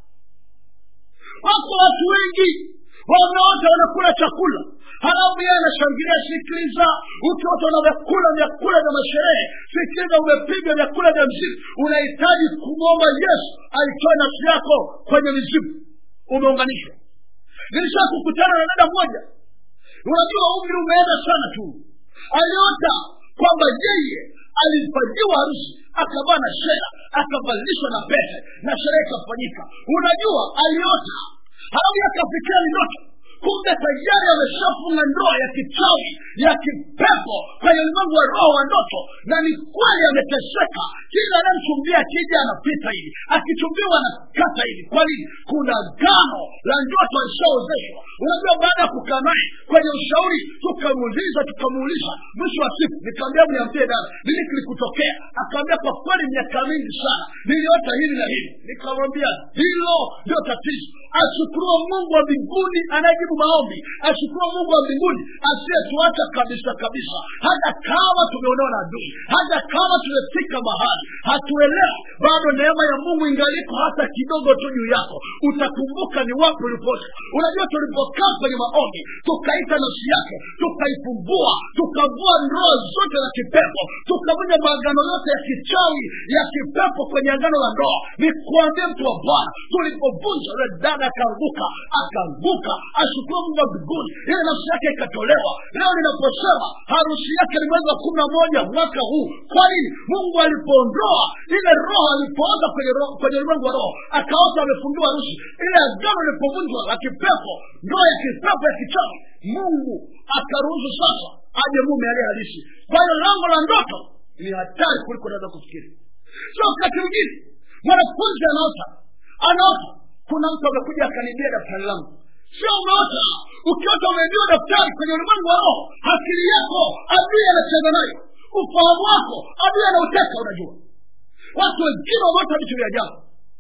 wako watu wengi wameota wanakula chakula halafu yeye anashangilia sikiliza ukiota na vyakula vyakula vya masherehe sikiliza umepiga vyakula vya mzimu unahitaji kumwomba yesu aitoe nafsi yako kwenye mizimu umeunganishwa nilisha kukutana na dada mmoja unajua umri umeenda sana tu aliota kwamba yeye alifanyiwa harusi akavaa na shera akavalishwa na pete na sherehe ikafanyika unajua aliota halafu akafikia ni ndoto kumbe tayari ameshafunga ndoa ya kichawi ya kipepo kwenye ulimwengu wa roho wa ndoto na ni kweli ameteseka kila anayemchumbia akija anapita hivi akichumbiwa anakata hivi kwa nini kuna gano la ndoto alishaozeshwa unajua baada ya kukaa naye kwenye ushauri tukamuuliza tukamuuliza mwisho wa siku nikaambia mniambie dada nini kilikutokea akaambia kwa kweli miaka mingi sana niliota hili na hili nikamwambia hilo ndio tatizo ashukuriwa mungu wa mbinguni anayejibu maombi ashukuriwa mungu wa mbinguni asiyetuacha kabisa kabisa hata kama tumeonewa na adui hata kama tumefika mahali hatuelewi bado neema ya mungu ingaliko hata kidogo tu juu yako utakumbuka ni wapi uliposa unajua tulipokaa kwenye maombi tukaita nafsi yake tukaifumbua tukavua ndoa zote za kipepo tukavunja maagano yote ya kichawi ya kipepo kwenye agano la ndoa ni kuambia mtu wa bwana tulipovunja yule dada akaanguka akaanguka ashukuru mungu wa mbinguni ile nafsi yake ikatolewa leo ninaposema harusi yake ni mwezi wa kumi na moja mwaka huu kwa nini mungu alipoondoa ile roho alipooza kwenye roho kwenye ulimwengu wa roho akaota amefungiwa harusi ile agano lipovunjwa la kipepo ndoa ya kipepo ya kichawi mungu akaruhusu sasa aje mume aliye halisi kwa hiyo lango la ndoto ni hatari kuliko unaweza kufikiri so wakati mwingine mwanafunzi anaota anaota kuna mtu amekuja akanibia daftari langu sio umeota ukiota umeibiwa daftari kwenye ulimwengu wa roho akili yako adui anacheza nayo ufahamu wako adui anauteka unajua watu wengine wameota vitu vya ajabu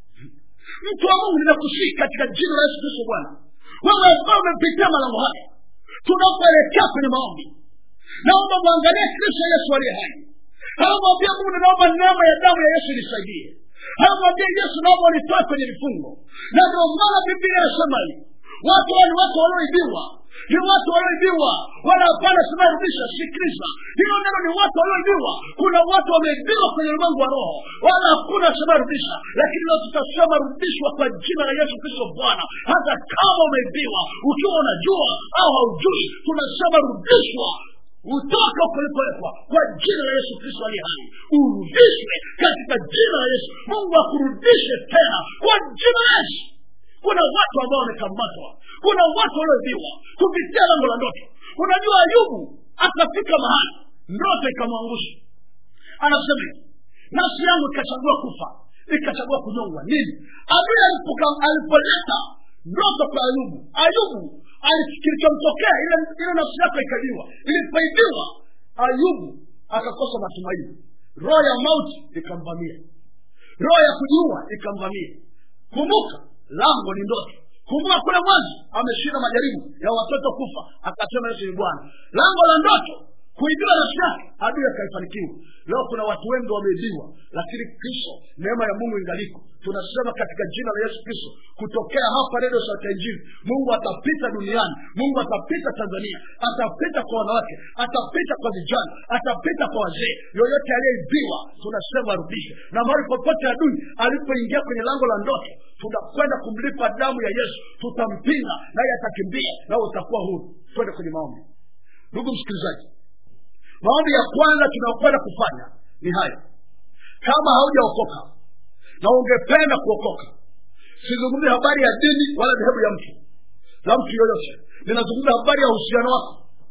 mtu wa mungu ninakusii katika jina la yesu kristo bwana wewe ambao umepitia malango haya tunapoelekea kwenye maombi naomba mwangalie kristo yesu aliye hai anamwambia mungu ninaomba neema ya damu ya yesu inisaidie anamwambia yesu naomba unitoe kwenye vifungo na ndio maana biblia inasema hivi watu hao ni watu walioibiwa ni watu walioibiwa wala hapana sema rudisha sikiliza hilo neno ni watu walioibiwa kuna watu wameibiwa kwenye ulimwengu wa roho wala hakuna sema rudisha lakini leo tutasema rudishwa kwa jina la yesu kristo bwana hata kama umeibiwa ukiwa unajua au haujui tunasema rudishwa utoka kulipowekwa kwa jina la yesu kristo aliye hai urudishwe katika jina la yesu mungu akurudishe tena kwa jina la yesu kuna watu ambao wamekamatwa kuna watu walioibiwa kupitia lango la ndoto unajua ayubu akafika mahali ndoto ikamwangusha anasema hivi nafsi yangu ikachagua kufa ikachagua kunyongwa nini adui alipoka- alipoleta ndoto kwa ayubu ayubu ali- kilichomtokea ile ile nafsi yako ikaibiwa ilipoibiwa ayubu akakosa matumaini roho ya mauti ikamvamia roho ya kujiua ikamvamia kumbuka lango ni ndoto kumbuka kule mwanzo ameshinda majaribu ya watoto kufa akasema yesu ni bwana lango la ndoto kuibiwa nafsi yake adui akaifanikiwa leo kuna watu wengi wameibiwa lakini kristo neema ya mungu ingaliko tunasema katika jina la yesu kristo kutokea hapa redio sauti ya injili mungu atapita duniani mungu atapita tanzania atapita kwa wanawake atapita kwa vijana atapita kwa wazee yoyote aliyeibiwa tunasema arudishe na mahali popote adui alipoingia kwenye lango la ndoto tunakwenda kumlipa damu ya yesu tutampinga naye atakimbia nawe utakuwa huru twende kwenye maombi ndugu msikilizaji maombi ya kwanza tunayokwenda kufanya ni haya kama haujaokoka na ungependa kuokoka sizungumzi habari ya dini wala dhehebu ya mtu la mtu yoyote ninazungumza habari ya uhusiano wako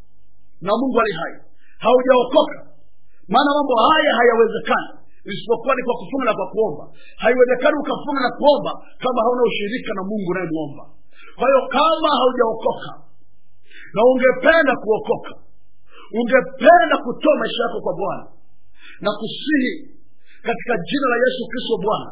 na mungu ali hai haujaokoka maana mambo haya hayawezekani isipokuwa ni kwa kufunga na kwa kuomba haiwezekani ukafunga na kuomba kama hauna ushirika na mungu unayemwomba kwa hiyo kama haujaokoka na ungependa kuokoka ungependa kutoa maisha yako kwa bwana na kusihi katika jina la yesu kristo bwana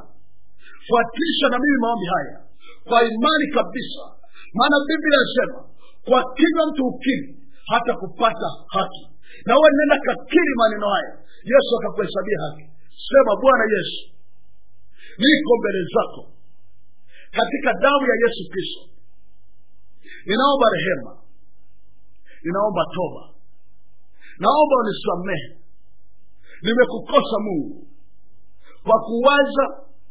fuatisha na mimi maombi haya kwa imani kabisa maana biblia inasema kwa kinywa mtu ukiri hata kupata haki na uwe nenda kakiri maneno haya yesu akakuhesabia haki sema bwana yesu niko mbele zako katika damu ya yesu kristo ninaomba rehema ninaomba toba naomba unisamehe nimekukosa mungu kwa kuwaza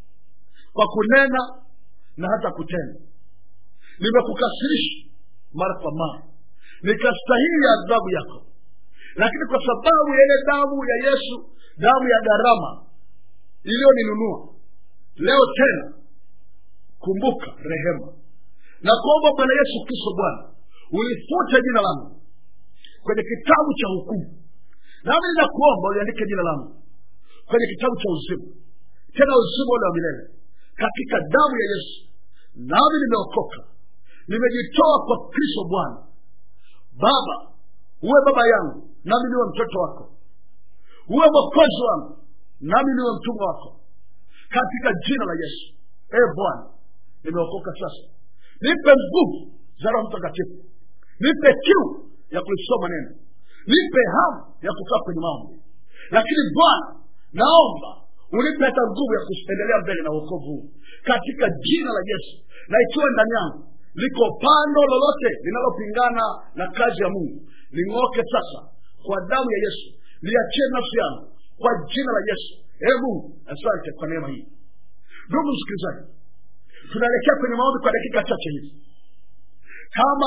kwa kunena na hata kutenda nimekukasirisha mara kwa mara nikastahili adhabu yako lakini kwa sababu ya ile damu ya yesu damu ya gharama iliyoninunua leo tena kumbuka rehema na kuomba bwana yesu kristo bwana ulifute jina langu kwenye kitabu cha hukumu nami ninakuomba uliandike jina langu kwenye kitabu cha uzima tena uzima ule wa milele katika damu ya yesu nami nimeokoka nimejitoa kwa kristo bwana baba uwe baba yangu nami niwe mtoto wako uwe mwokozi wangu nami niwe mtumwa wako katika jina la yesu ee bwana nimeokoka sasa nipe nguvu za roho mtakatifu nipe kiu ya kulisoma neno nipe hamu ya kukaa kwenye maombi lakini bwana naomba unipe hata nguvu ya kuendelea mbele na uokovu huu katika jina la yesu na ikiwa ndani yangu liko pando lolote linalopingana na kazi ya mungu ling'oke sasa kwa damu ya yesu liachie nafsi yangu kwa jina la yesu ee mungu asante kwa neema hii ndugu msikilizaji tunaelekea kwenye maombi kwa dakika chache hizi kama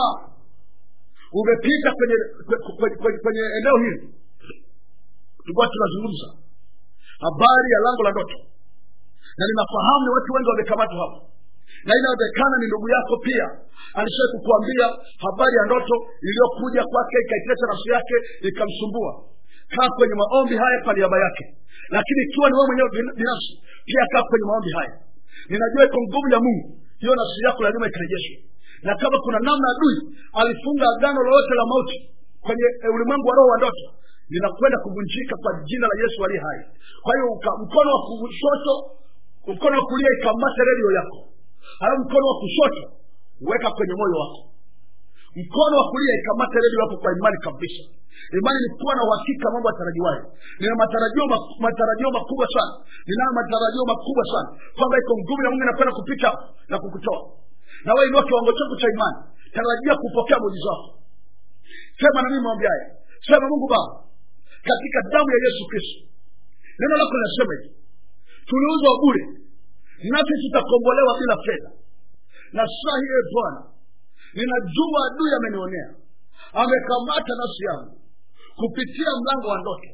umepita kwenye kwenye, kwenye, kwenye eneo hili tulikuwa tunazungumza habari ya lango la ndoto na ninafahamu ni watu wengi wamekamatwa hapo na inawezekana ni ndugu yako pia alishawai kukuambia habari ya ndoto iliyokuja kwake ikaitesa nafsi yake ikamsumbua kaa kwenye maombi haya kwa niaba yake lakini ikiwa ni wewe mwenyewe binafsi pia kaa kwenye maombi haya ninajua iko nguvu ya mungu hiyo nafsi yako lazima ikarejeshwe na kama kuna namna adui alifunga agano lolote la mauti kwenye e, ulimwengu wa roho wa ndoto linakwenda kuvunjika kwa jina la yesu aliye hai kwa hiyo mkono wa kushoto mkono wa kulia ikamate redio yako halafu mkono wa kushoto weka kwenye moyo wako mkono wa kulia ikamate redio yako kwa imani kabisa imani ni kuwa na uhakika mambo yatarajiwayo nina matarajio matarajio makubwa sana ninayo matarajio makubwa sana kwamba iko nguvu ya mungu inakwenda kupita na kukutoa na wewe inua kiwango chako cha imani tarajia kupokea muujiza wako sema na mimi maombi haya sema mungu baba katika damu ya yesu kristo neno lako linasema hivi tuliuzwa bure nasi tutakombolewa bila fedha na saa hiyo bwana ninajua adui amenionea amekamata nafsi yangu kupitia mlango wa ndoto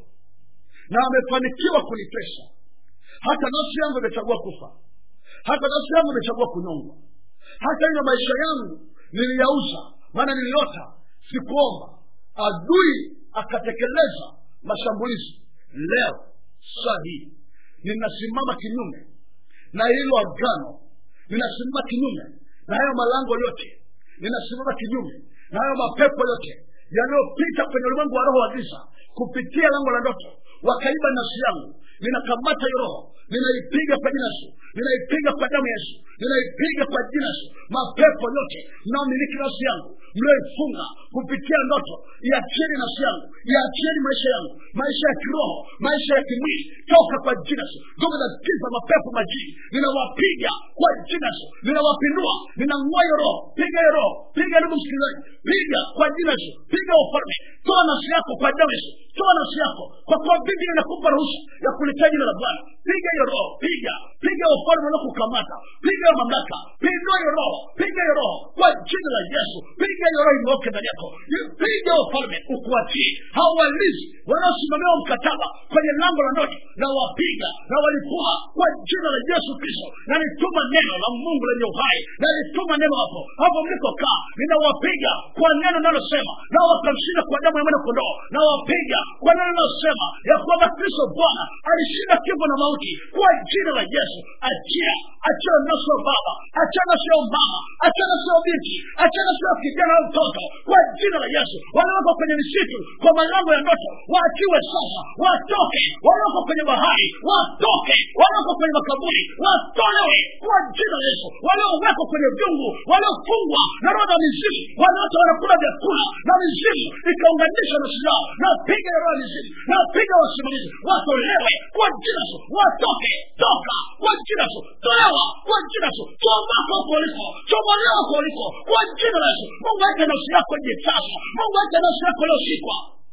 na amefanikiwa kunitesa hata nafsi yangu imechagua kufa hata nafsi yangu imechagua kunyongwa hata hivyo maisha yangu niliyauza maana niliota sikuomba adui akatekeleza mashambulizi leo saa hii ninasimama kinyume na hilo agano ninasimama kinyume na hayo malango yote ninasimama kinyume na hayo mapepo yote yaliyopita kwenye ulimwengu wa roho wa giza kupitia lango la ndoto wakaiba nafsi yangu ninakamata hiyo roho ninaipiga kwa jina yesu ninaipiga kwa damu ya yesu ninaipiga kwa jina yesu mapepo yote mnaomiliki nafsi yangu mlioifunga kupitia ndoto iachieni nafsi yangu iachieni maisha yangu maisha ya kiroho maisha ya kimwili toka kwa jina yesu nguvu za giza mapepo majini ninawapiga kwa jina yesu ninawapindua ninang'oa hiyo roho piga hiyo roho piga ndugu msikilizaji piga kwa jina yesu piga ufalme toa nafsi yako kwa damu yesu toa nafsi yako kwa kuwa biblia inakupa ruhusa ya kulitaa jina la bwana piga hiyo roho piga piga ufalme unakukamata piga hiyo mamlaka pindua hiyo roho piga hiyo roho kwa jina la yesu piga hiyo roho imwoke ndani yako piga ufalme ukuachie hao walinzi wanaosimamia mkataba kwenye lango la ndoto na wapiga na walipua kwa jina la yesu kristo na nituma neno la mungu lenye uhai na nituma neno hapo hapo mlikokaa ninawapiga kwa neno nalosema na wakamshinda kwa damu ya mwana kondoo na wapiga kwa neno nalosema ya kwamba kristo bwana alishinda kifo na mauti kwa jina la yesu achia achia nafsi ya baba achia nafsi ya mama achia nafsi ya binti achia nafsi ya kijana au mtoto kwa jina la yesu walioko kwenye misitu kwa malango ya ndoto waachiwe sasa watoke walioko kwenye bahari watoke walioko kwenye makaburi watolewe kwa jina la yesu waliowekwa kwenye vyungu waliofungwa na roho za mizimu wanaota wanakula vyakula na mizimu ikaunganisha nafsi yao na piga ya roho ya mizimu na piga wasimamizi watolewe kwa jina la yesu watoke toka kwa jina la yesu tolewa kwa jina la yesu chomoka huko uliko chomolewa huko uliko kwa jina la yesu mungu ache nafsi yako je sasa mungu ache nafsi yako iliyoshikwa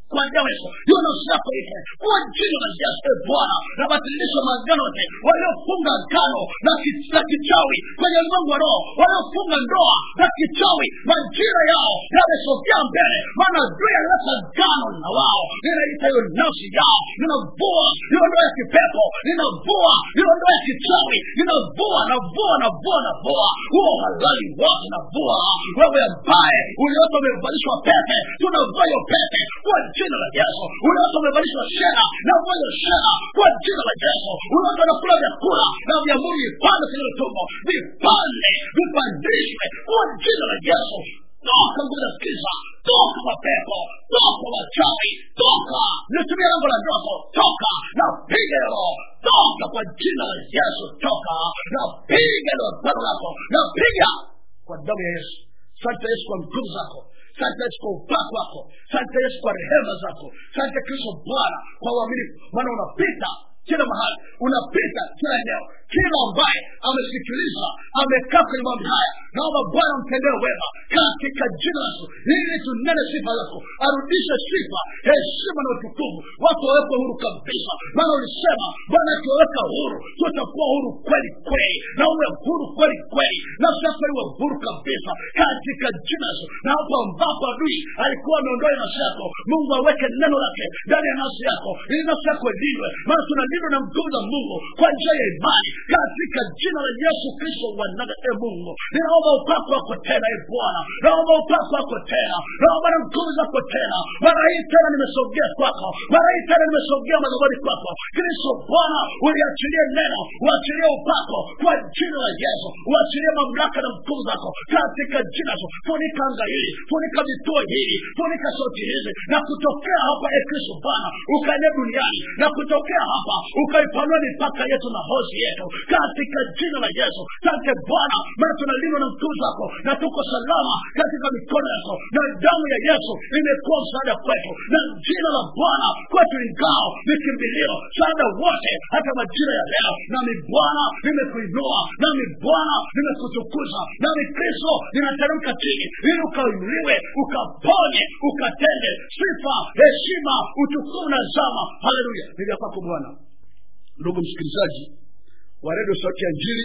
kwa damu ya yesu hiyo nafsi yako ife kwa jina la yesu e bwana nabatilisha maagano yote waliofunga agano na ki- na kichawi kwenye ulimwengu wa roho waliofunga ndoa na kichawi majira yao yamesogea mbele maana adui alileta agano na wao ninaita hiyo nafsi yao ninavua hiyo ndoa ya kipepo ninavua hiyo ndoa ya kichawi ninavua navua navua navua huo halali wote navua wewe ambaye uliota umevalishwa pete tunavua hiyo pete kwa jina la yesu uliota umevalishwa shera navua hiyo shera kwa jina la yesu uliota unakula vyakula na vyamuri vipande kwenye tumbo vipande vipandishwe kwa jina la yesu toka nguvu za giza toka mapepo toka wachawi toka nitumia lango la ndoto toka na piga roho toka kwa jina la yesu toka na piga lo pano lako na piga kwa damu ya yesu sante yesu kwa nguvu zako sante yesu kwa upako wako sante yesu kwa rehema zako sante kristo bwana kwa uaminifu maana unapita kila mahali unapita kila eneo kila ambaye amesikiliza amekaa kwenye mambo haya naomba bwana mtendee wema katika jina la Yesu ili tunene sifa zako arudishe sifa heshima na utukufu watu wawekwe huru kabisa maana ulisema bwana akiwaweka huru tutakuwa huru kweli kweli na uwe huru kweli kweli nafsi yako iwe huru kabisa katika jina la Yesu na hapo ambapo adui alikuwa ameondoa nafsi yako mungu aweke neno lake ndani ya nafsi yako ili nafsi yako ilindwe maana tunalindwa na nguvu za mungu kwa njia ya imani katika jina la yesu kristo wa nazareti e mungu ninaomba upako wako tena e bwana naomba upako wako tena naomba na nguvu zako tena mara hii tena nimesogea kwako mara hii tena nimesogea madhabani kwako kristo bwana uliachilie neno uachilie upako kwa jina la yesu uachilie mamlaka na nguvu zako katika jina la yesu funika anga hili funika vituo hili funika sauti hizi na kutokea hapa e kristo bwana ukaenea duniani na kutokea hapa ukaipanua mipaka yetu na hozi yetu katika jina la yesu sante bwana maana tunalindwa na nguvu zako na tuko salama katika mikono yako na damu ya yesu imekuwa msaada kwetu na jina la bwana kwetu ni ngao ni kimbilio msaada wote hata majira ya leo nami bwana nimekuinua nami bwana nimekutukuza nami kristo ninateremka chini ili ukainuliwe ukaponye ukatende sifa heshima utukufu na zama haleluya ni vya kwako bwana ndugu msikilizaji wa redio sauti ya njiri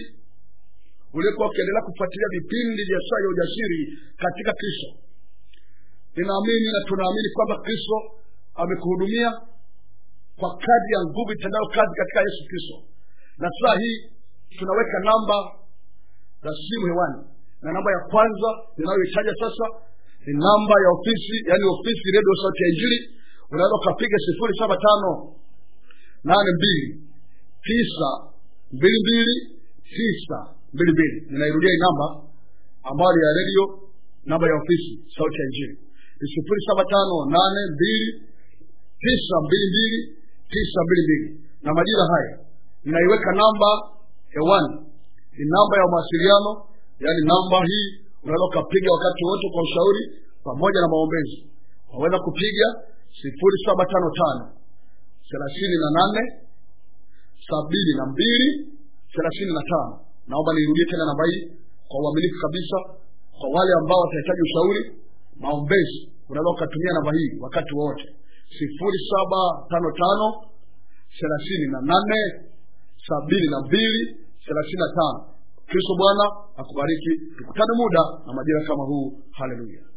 uliokuwa ukiendelea kufuatilia vipindi vya saa ya ujasiri katika kristo ninaamini na tunaamini kwamba kristo amekuhudumia kwa kadi ya nguvu itendayo kazi katika yesu kristo na saa hii tunaweka namba za simu hewani na namba ya kwanza ninayoitaja sasa ni namba ya ofisi yaani ofisi redio sauti ya injili unaweza ukapiga sifuri saba tano nane mbili tisa mbili mbili tisa mbili mbili ninairudia hii namba ambayo ni ya redio namba ya ofisi sauti ya injili ni sifuri saba tano nane mbili tisa mbili mbili tisa mbili mbili na majira haya ninaiweka namba hewani ni namba ya mawasiliano yaani namba hii unaweza ukapiga wakati wote kwa ushauri pamoja na maombezi waweza kupiga sifuri saba tano tano thelathini na nane sabini na mbili thelathini na tano naomba niirudie tena namba hii kwa uaminifu kabisa kwa wale ambao watahitaji ushauri maombezi unaweza ukatumia namba hii wakati wowote sifuri saba tano tano thelathini na nane sabini na mbili thelathini na tano kristo bwana akubariki tukutane muda na majira kama huu haleluya